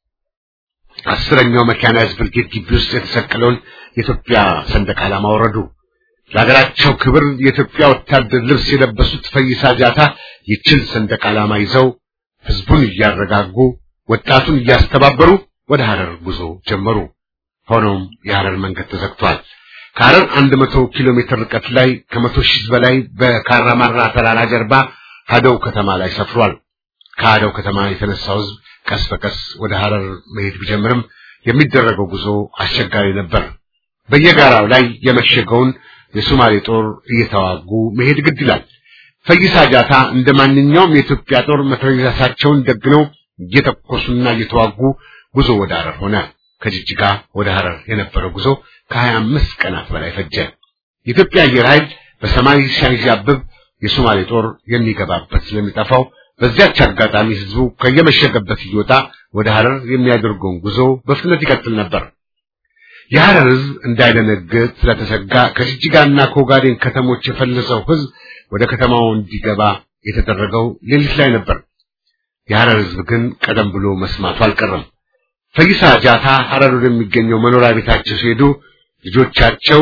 አስረኛው መካናይዝድ ብርጌድ ግቢ ውስጥ የተሰቀለውን የኢትዮጵያ ሰንደቅ ዓላማ ወረዱ። ለሀገራቸው ክብር የኢትዮጵያ ወታደር ልብስ የለበሱት ፈይሳ ጃታ ይችን ሰንደቅ ዓላማ ይዘው ህዝቡን እያረጋጉ ወጣቱን እያስተባበሩ ወደ ሐረር ጉዞ ጀመሩ። ሆኖም የሐረር መንገድ ተዘግቷል። ከሐረር አንድ መቶ ኪሎ ሜትር ርቀት ላይ ከመቶ ሺህ በላይ በካራማራ ተራራ ጀርባ ሀደው ከተማ ላይ ሰፍሯል። ከሀደው ከተማ የተነሳው ህዝብ ቀስ በቀስ ወደ ሐረር መሄድ ቢጀምርም የሚደረገው ጉዞ አስቸጋሪ ነበር። በየጋራው ላይ የመሸገውን የሶማሌ ጦር እየተዋጉ መሄድ ግድ ይላል። ፈይሳ ጃታ እንደ ማንኛውም የኢትዮጵያ ጦር መትረየሳቸውን ደግነው እየተኮሱና እየተዋጉ ጉዞ ወደ ሐረር ሆነ። ከጅጅጋ ወደ ሐረር የነበረው ጉዞ ከሀያ አምስት ቀናት በላይ ፈጀ። የኢትዮጵያ አየር ኃይል በሰማይ ሲያንዣብብ የሶማሌ ጦር የሚገባበት ስለሚጠፋው በዚያች አጋጣሚ ህዝቡ ከየመሸገበት እየወጣ ወደ ሐረር የሚያደርገውን ጉዞ በፍጥነት ይቀጥል ነበር። የሐረር ህዝብ እንዳይደነግጥ ስለተሰጋ ከጅጅጋና ከኦጋዴን ከተሞች የፈለሰው ህዝብ ወደ ከተማው እንዲገባ የተደረገው ሌሊት ላይ ነበር። የሐረር ህዝብ ግን ቀደም ብሎ መስማቱ አልቀረም። ፈይሳ ጃታ ሐረር ወደሚገኘው መኖሪያ ቤታቸው ሲሄዱ ልጆቻቸው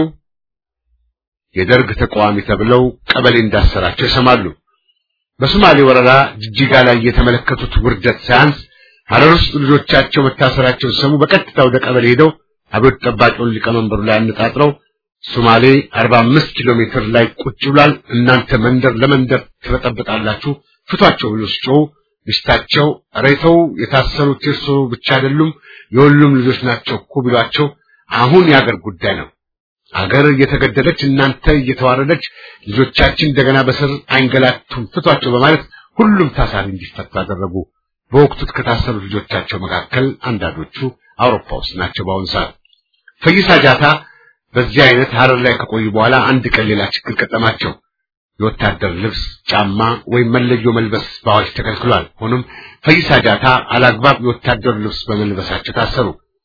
የደርግ ተቃዋሚ ተብለው ቀበሌ እንዳሰራቸው ይሰማሉ። በሶማሌ ወረራ ጅጅጋ ላይ የተመለከቱት ውርደት ሳያንስ ሐረር ውስጥ ልጆቻቸው መታሰራቸውን ሲሰሙ በቀጥታ ወደ ቀበሌ ሄደው አብዮት ጠባቂውን ሊቀመንበሩ ላይ አነጣጥረው ሶማሌ 45 ኪሎ ሜትር ላይ ቁጭ ብሏል፣ እናንተ መንደር ለመንደር ትበጠብጣላችሁ፣ ፍቷቸው ብሎ ሲጮሁ ሚስታቸው ሬተው የታሰሩት የእርሶ ብቻ አይደሉም የሁሉም ልጆች ናቸው እኮ ቢሏቸው አሁን የአገር ጉዳይ ነው አገር እየተገደለች እናንተ እየተዋረደች ልጆቻችን እንደገና በስር አይንገላቱም ፍቷቸው በማለት ሁሉም ታሳሪ እንዲፈቱ አደረጉ። በወቅቱ ከታሰሩ ልጆቻቸው መካከል አንዳንዶቹ አውሮፓ ውስጥ ናቸው። በአሁኑ ሰዓት ፈይሳ ጃታ በዚህ አይነት ሐረር ላይ ከቆዩ በኋላ አንድ ቀን ሌላ ችግር ገጠማቸው። የወታደር ልብስ፣ ጫማ ወይም መለዮ መልበስ በአዋጅ ተከልክሏል። ሆኖም ፈይሳ ጃታ አላግባብ የወታደር ልብስ በመልበሳቸው ታሰሩ።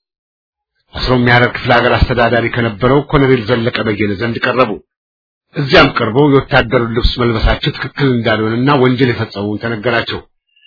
አስሮም የሐረር ክፍለ ሀገር አስተዳዳሪ ከነበረው ኮሎኔል ዘለቀ በየነ ዘንድ ቀረቡ። እዚያም ቀርበው የወታደር ልብስ መልበሳቸው ትክክል እንዳልሆነና ወንጀል የፈጸሙን ተነገራቸው።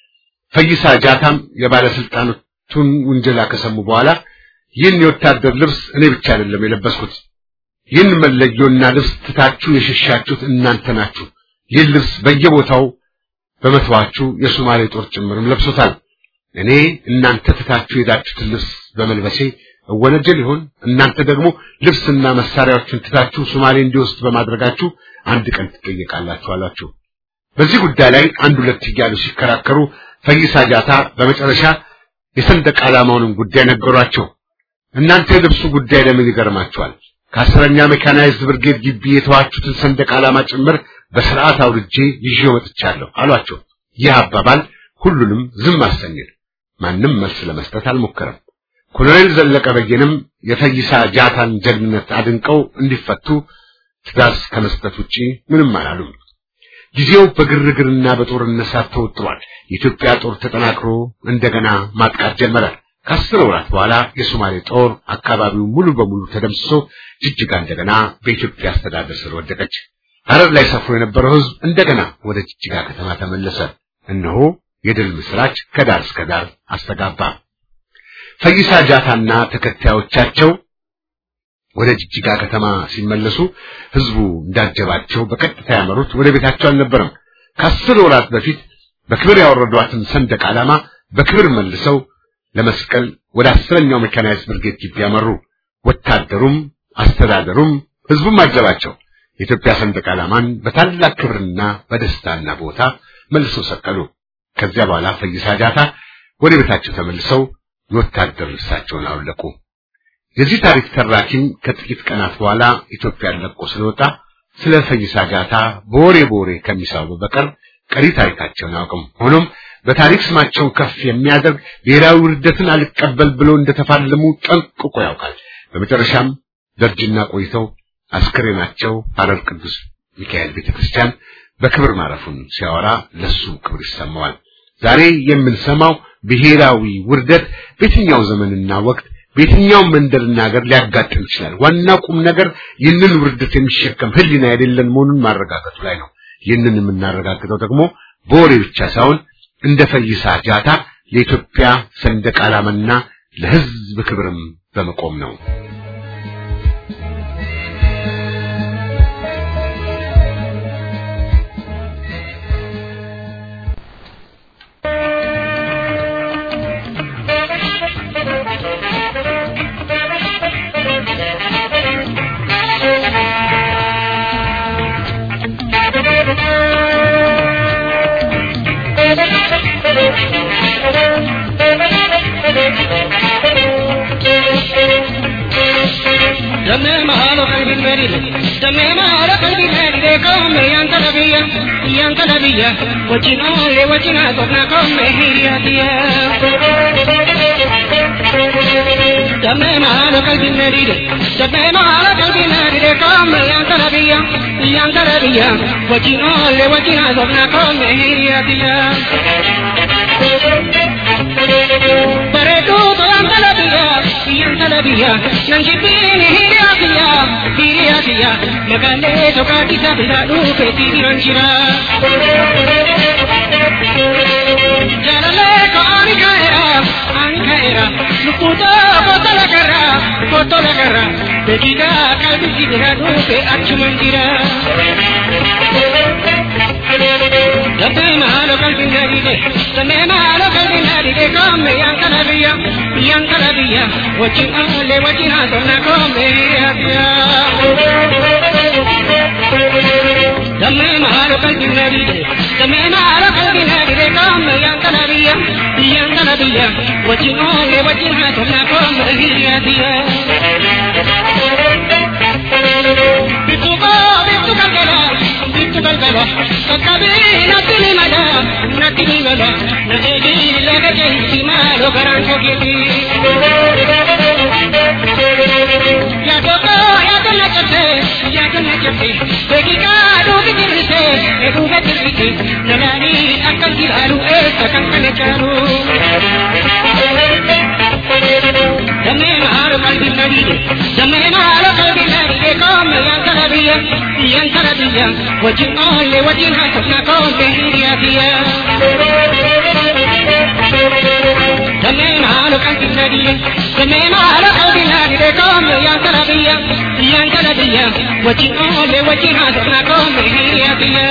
ፈይሳ ጃታም የባለስልጣኖቹን ውንጀላ ከሰሙ በኋላ ይህን የወታደር ልብስ እኔ ብቻ አይደለም የለበስኩት ይህን መለዮና ልብስ ትታችሁ የሸሻችሁት እናንተ ናችሁ። ይህን ልብስ በየቦታው በመተዋችሁ የሶማሌ ጦር ጭምርም ለብሶታል። እኔ እናንተ ትታችሁ የሄዳችሁትን ልብስ በመልበሴ እወነጀል ይሆን? እናንተ ደግሞ ልብስና መሳሪያዎችን ትታችሁ ሶማሌ እንዲወስድ በማድረጋችሁ አንድ ቀን ትጠየቃላችሁ አላችሁ። በዚህ ጉዳይ ላይ አንድ ሁለት እያሉ ሲከራከሩ ፈይሳ ጃታ በመጨረሻ የሰንደቅ ዓላማውንም ጉዳይ ነገሯቸው። እናንተ የልብሱ ጉዳይ ለምን ይገርማችኋል? ከአስረኛ ሜካናይዝድ ብርጌድ ግቢ የተዋችሁትን ሰንደቅ ዓላማ ጭምር በስርዓት አውርጄ ይዤው መጥቻለሁ አሏቸው። ይህ አባባል ሁሉንም ዝም አሰኘን። ማንም መልስ ለመስጠት አልሞከረም። ኮሎኔል ዘለቀ በየንም የፈይሳ ጃታን ጀግንነት አድንቀው እንዲፈቱ ትዕዛዝ ከመስጠት ውጪ ምንም አላሉም። ጊዜው በግርግርና በጦርነት ሳት ተወጥሯል። የኢትዮጵያ ጦር ተጠናክሮ እንደገና ማጥቃት ጀመረ። ከአስር ወራት በኋላ የሶማሌ ጦር አካባቢው ሙሉ በሙሉ ተደምስሶ ጅጅጋ እንደገና በኢትዮጵያ አስተዳደር ስር ወደቀች። ሐረር ላይ ሰፍሮ የነበረው ሕዝብ እንደገና ወደ ጅጅጋ ከተማ ተመለሰ። እነሆ የድል ምስራች ከዳር እስከ ዳር አስተጋባ። ፈይሳ ጃታና ተከታዮቻቸው ወደ ጅጅጋ ከተማ ሲመለሱ ሕዝቡ እንዳጀባቸው በቀጥታ ያመሩት ወደ ቤታቸው አልነበረም። ከአስር ወራት በፊት በክብር ያወረዷትን ሰንደቅ ዓላማ በክብር መልሰው ለመስቀል ወደ አስረኛው ሜካናይዝድ ብርጌድ ግቢ ያመሩ። ወታደሩም አስተዳደሩም ሕዝቡም አጀባቸው። የኢትዮጵያ ሰንደቅ ዓላማን በታላቅ ክብርና በደስታና ቦታ መልሰው ሰቀሉ። ከዚያ በኋላ ፈይሳ ጃታ ወደ ቤታቸው ተመልሰው የወታደር ልብሳቸውን አውለቁ። የዚህ ታሪክ ተራኪም ከጥቂት ቀናት በኋላ ኢትዮጵያን ለቆ ስለወጣ ስለ ፈይሳ ጃታ በወሬ በወሬ ከሚሳቡ በቀር ቀሪ ታሪካቸውን አያውቅም። ሆኖም በታሪክ ስማቸውን ከፍ የሚያደርግ ብሔራዊ ውርደትን አልቀበል ብለው እንደተፋለሙ ጠንቅቆ ያውቃል። በመጨረሻም ደርጅና ቆይተው አስክሬናቸው ሐረር ቅዱስ ሚካኤል ቤተክርስቲያን በክብር ማረፉን ሲያወራ ለሱ ክብር ይሰማዋል። ዛሬ የምንሰማው ብሔራዊ ውርደት በየትኛው ዘመንና ወቅት በየትኛው መንደርና ሀገር ሊያጋጥም ይችላል። ዋና ቁም ነገር ይህንን ውርደት የሚሸከም ሕሊና የሌለን መሆኑን ማረጋገጡ ላይ ነው። ይህንን የምናረጋግጠው ደግሞ በወሬ ብቻ ሳይሆን እንደ ፈይሳ ጃታ ለኢትዮጵያ ሰንደቅ ዓላማና ለሕዝብ ክብርም በመቆም ነው። دمي ما على قلبي المريض دمي ما على قلبي المريض قوم ينتظر biyya biyyaan kana biyya wajjin oolle wajjin haasofna komme hiriyaatiya. Dammee maala qalbinna dide dammee maala qalbinna dide komme biyyaan kana biyya biyyaan kana biyya wajjin oolle wajjin haasofna komme hiriyaatiya. Bareedduu tolaan kana biyya biyyaan kana biyya nan jibbiin hiriyaatiya hiriyaatiya magaalee sokaatisa biraa dhuufeetii jiran jira. Jaalallee ko ani ka'eera ani ka'eera lukkuutoo kotola garra kotola garra beekiidhaa qalbisi biraa dhuufe achuman jira. Dabbee maalo qalbiin nadide dammee maalo qalbiin nadide koomme yaan kana biyya yaan kana biyya wajjin oolle wajjin haasofna koomme hiriyaatiya. Dammee maalo qalbiin nadide dammee maalo qalbiin nadide koomme yaan kana biyya yaan kana biyya wajjin oolle wajjin haasofna koomme hiriyaatiya. Bittu koo bittu galgala bittu galgala kakkabii natti ni mala natti ni mala na eegi laga keessa maalo garaan kokeeti. Yaadota yaadonna cabse yaadonna cabse beekikaa duubi dirrise eeguuba dirrise nalaani akkan ilaalu eessa kan kana caalu. Dammee maalo qalbii nadide dammee maalo qalbii nadide koomme yaan kana biyya yaan kana biyya wajjin oolle wajjin haasofna koomme hiriyaatiya. Dammee maalo qalbii nadide dammee maalo qalbii nadide koomme yaan kana biyya yaan kana biyya wajjin oolle wajjin haasofna koomme hiriyaatiya.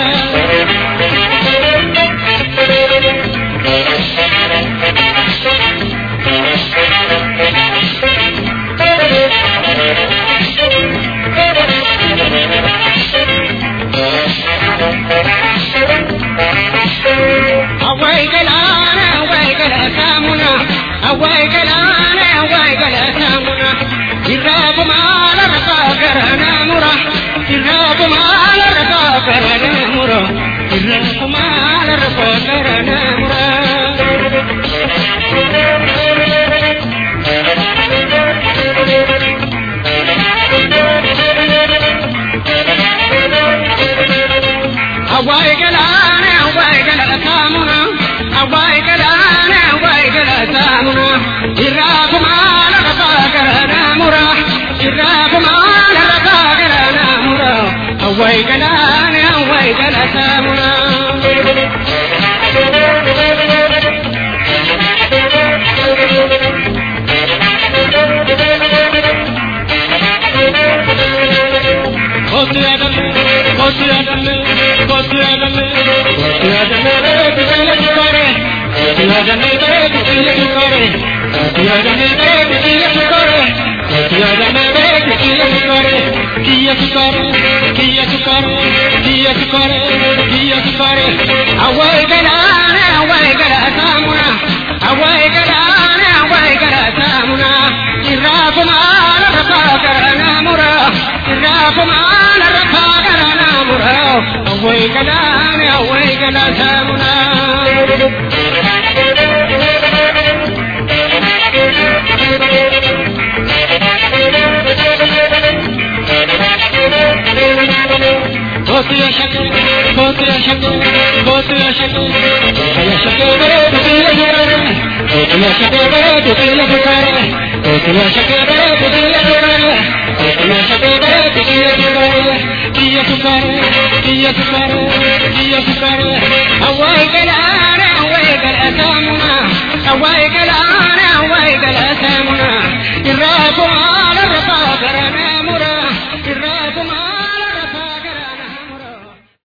Awai galana, awai gala samuna, awai galana, awai gala samuna. Irra kumala rasa garana mura, irra kumala rasa garana mura, irra kumala rasa garana mura. Awai galana, awai gala samuna, awai galana, awai gala samuna. Irra kumala rasa garana mura, irra kumala rasa garana mura. Awai galana, awai gala samuna. Kotu adamu, kotu adamu, kotu adamu, kotu adamu, kutile kukore, kotu adamu, kutile kukore, kotu adamu, kutile kukore, kotu adamu, kutile kukore, kiya kukore, kiya kukore, kiya kukore, kiya kukore, awai galana, awai gala samuna, awai galana, awai gala samuna, irra kumala rasa garana mura, irra kumala rasa garana mura, awai galana, awai gala samuna. Kotiya shakti, kotiya shakti, kotiya shakti, kotiya shakti, kotiya shakti, kotiya shakti, kotiya shakti, kotiya shakti, kotiya shakti, kotiya shakti, kotiya shakti, kiya sukare, kiya sukare, kiya sukare,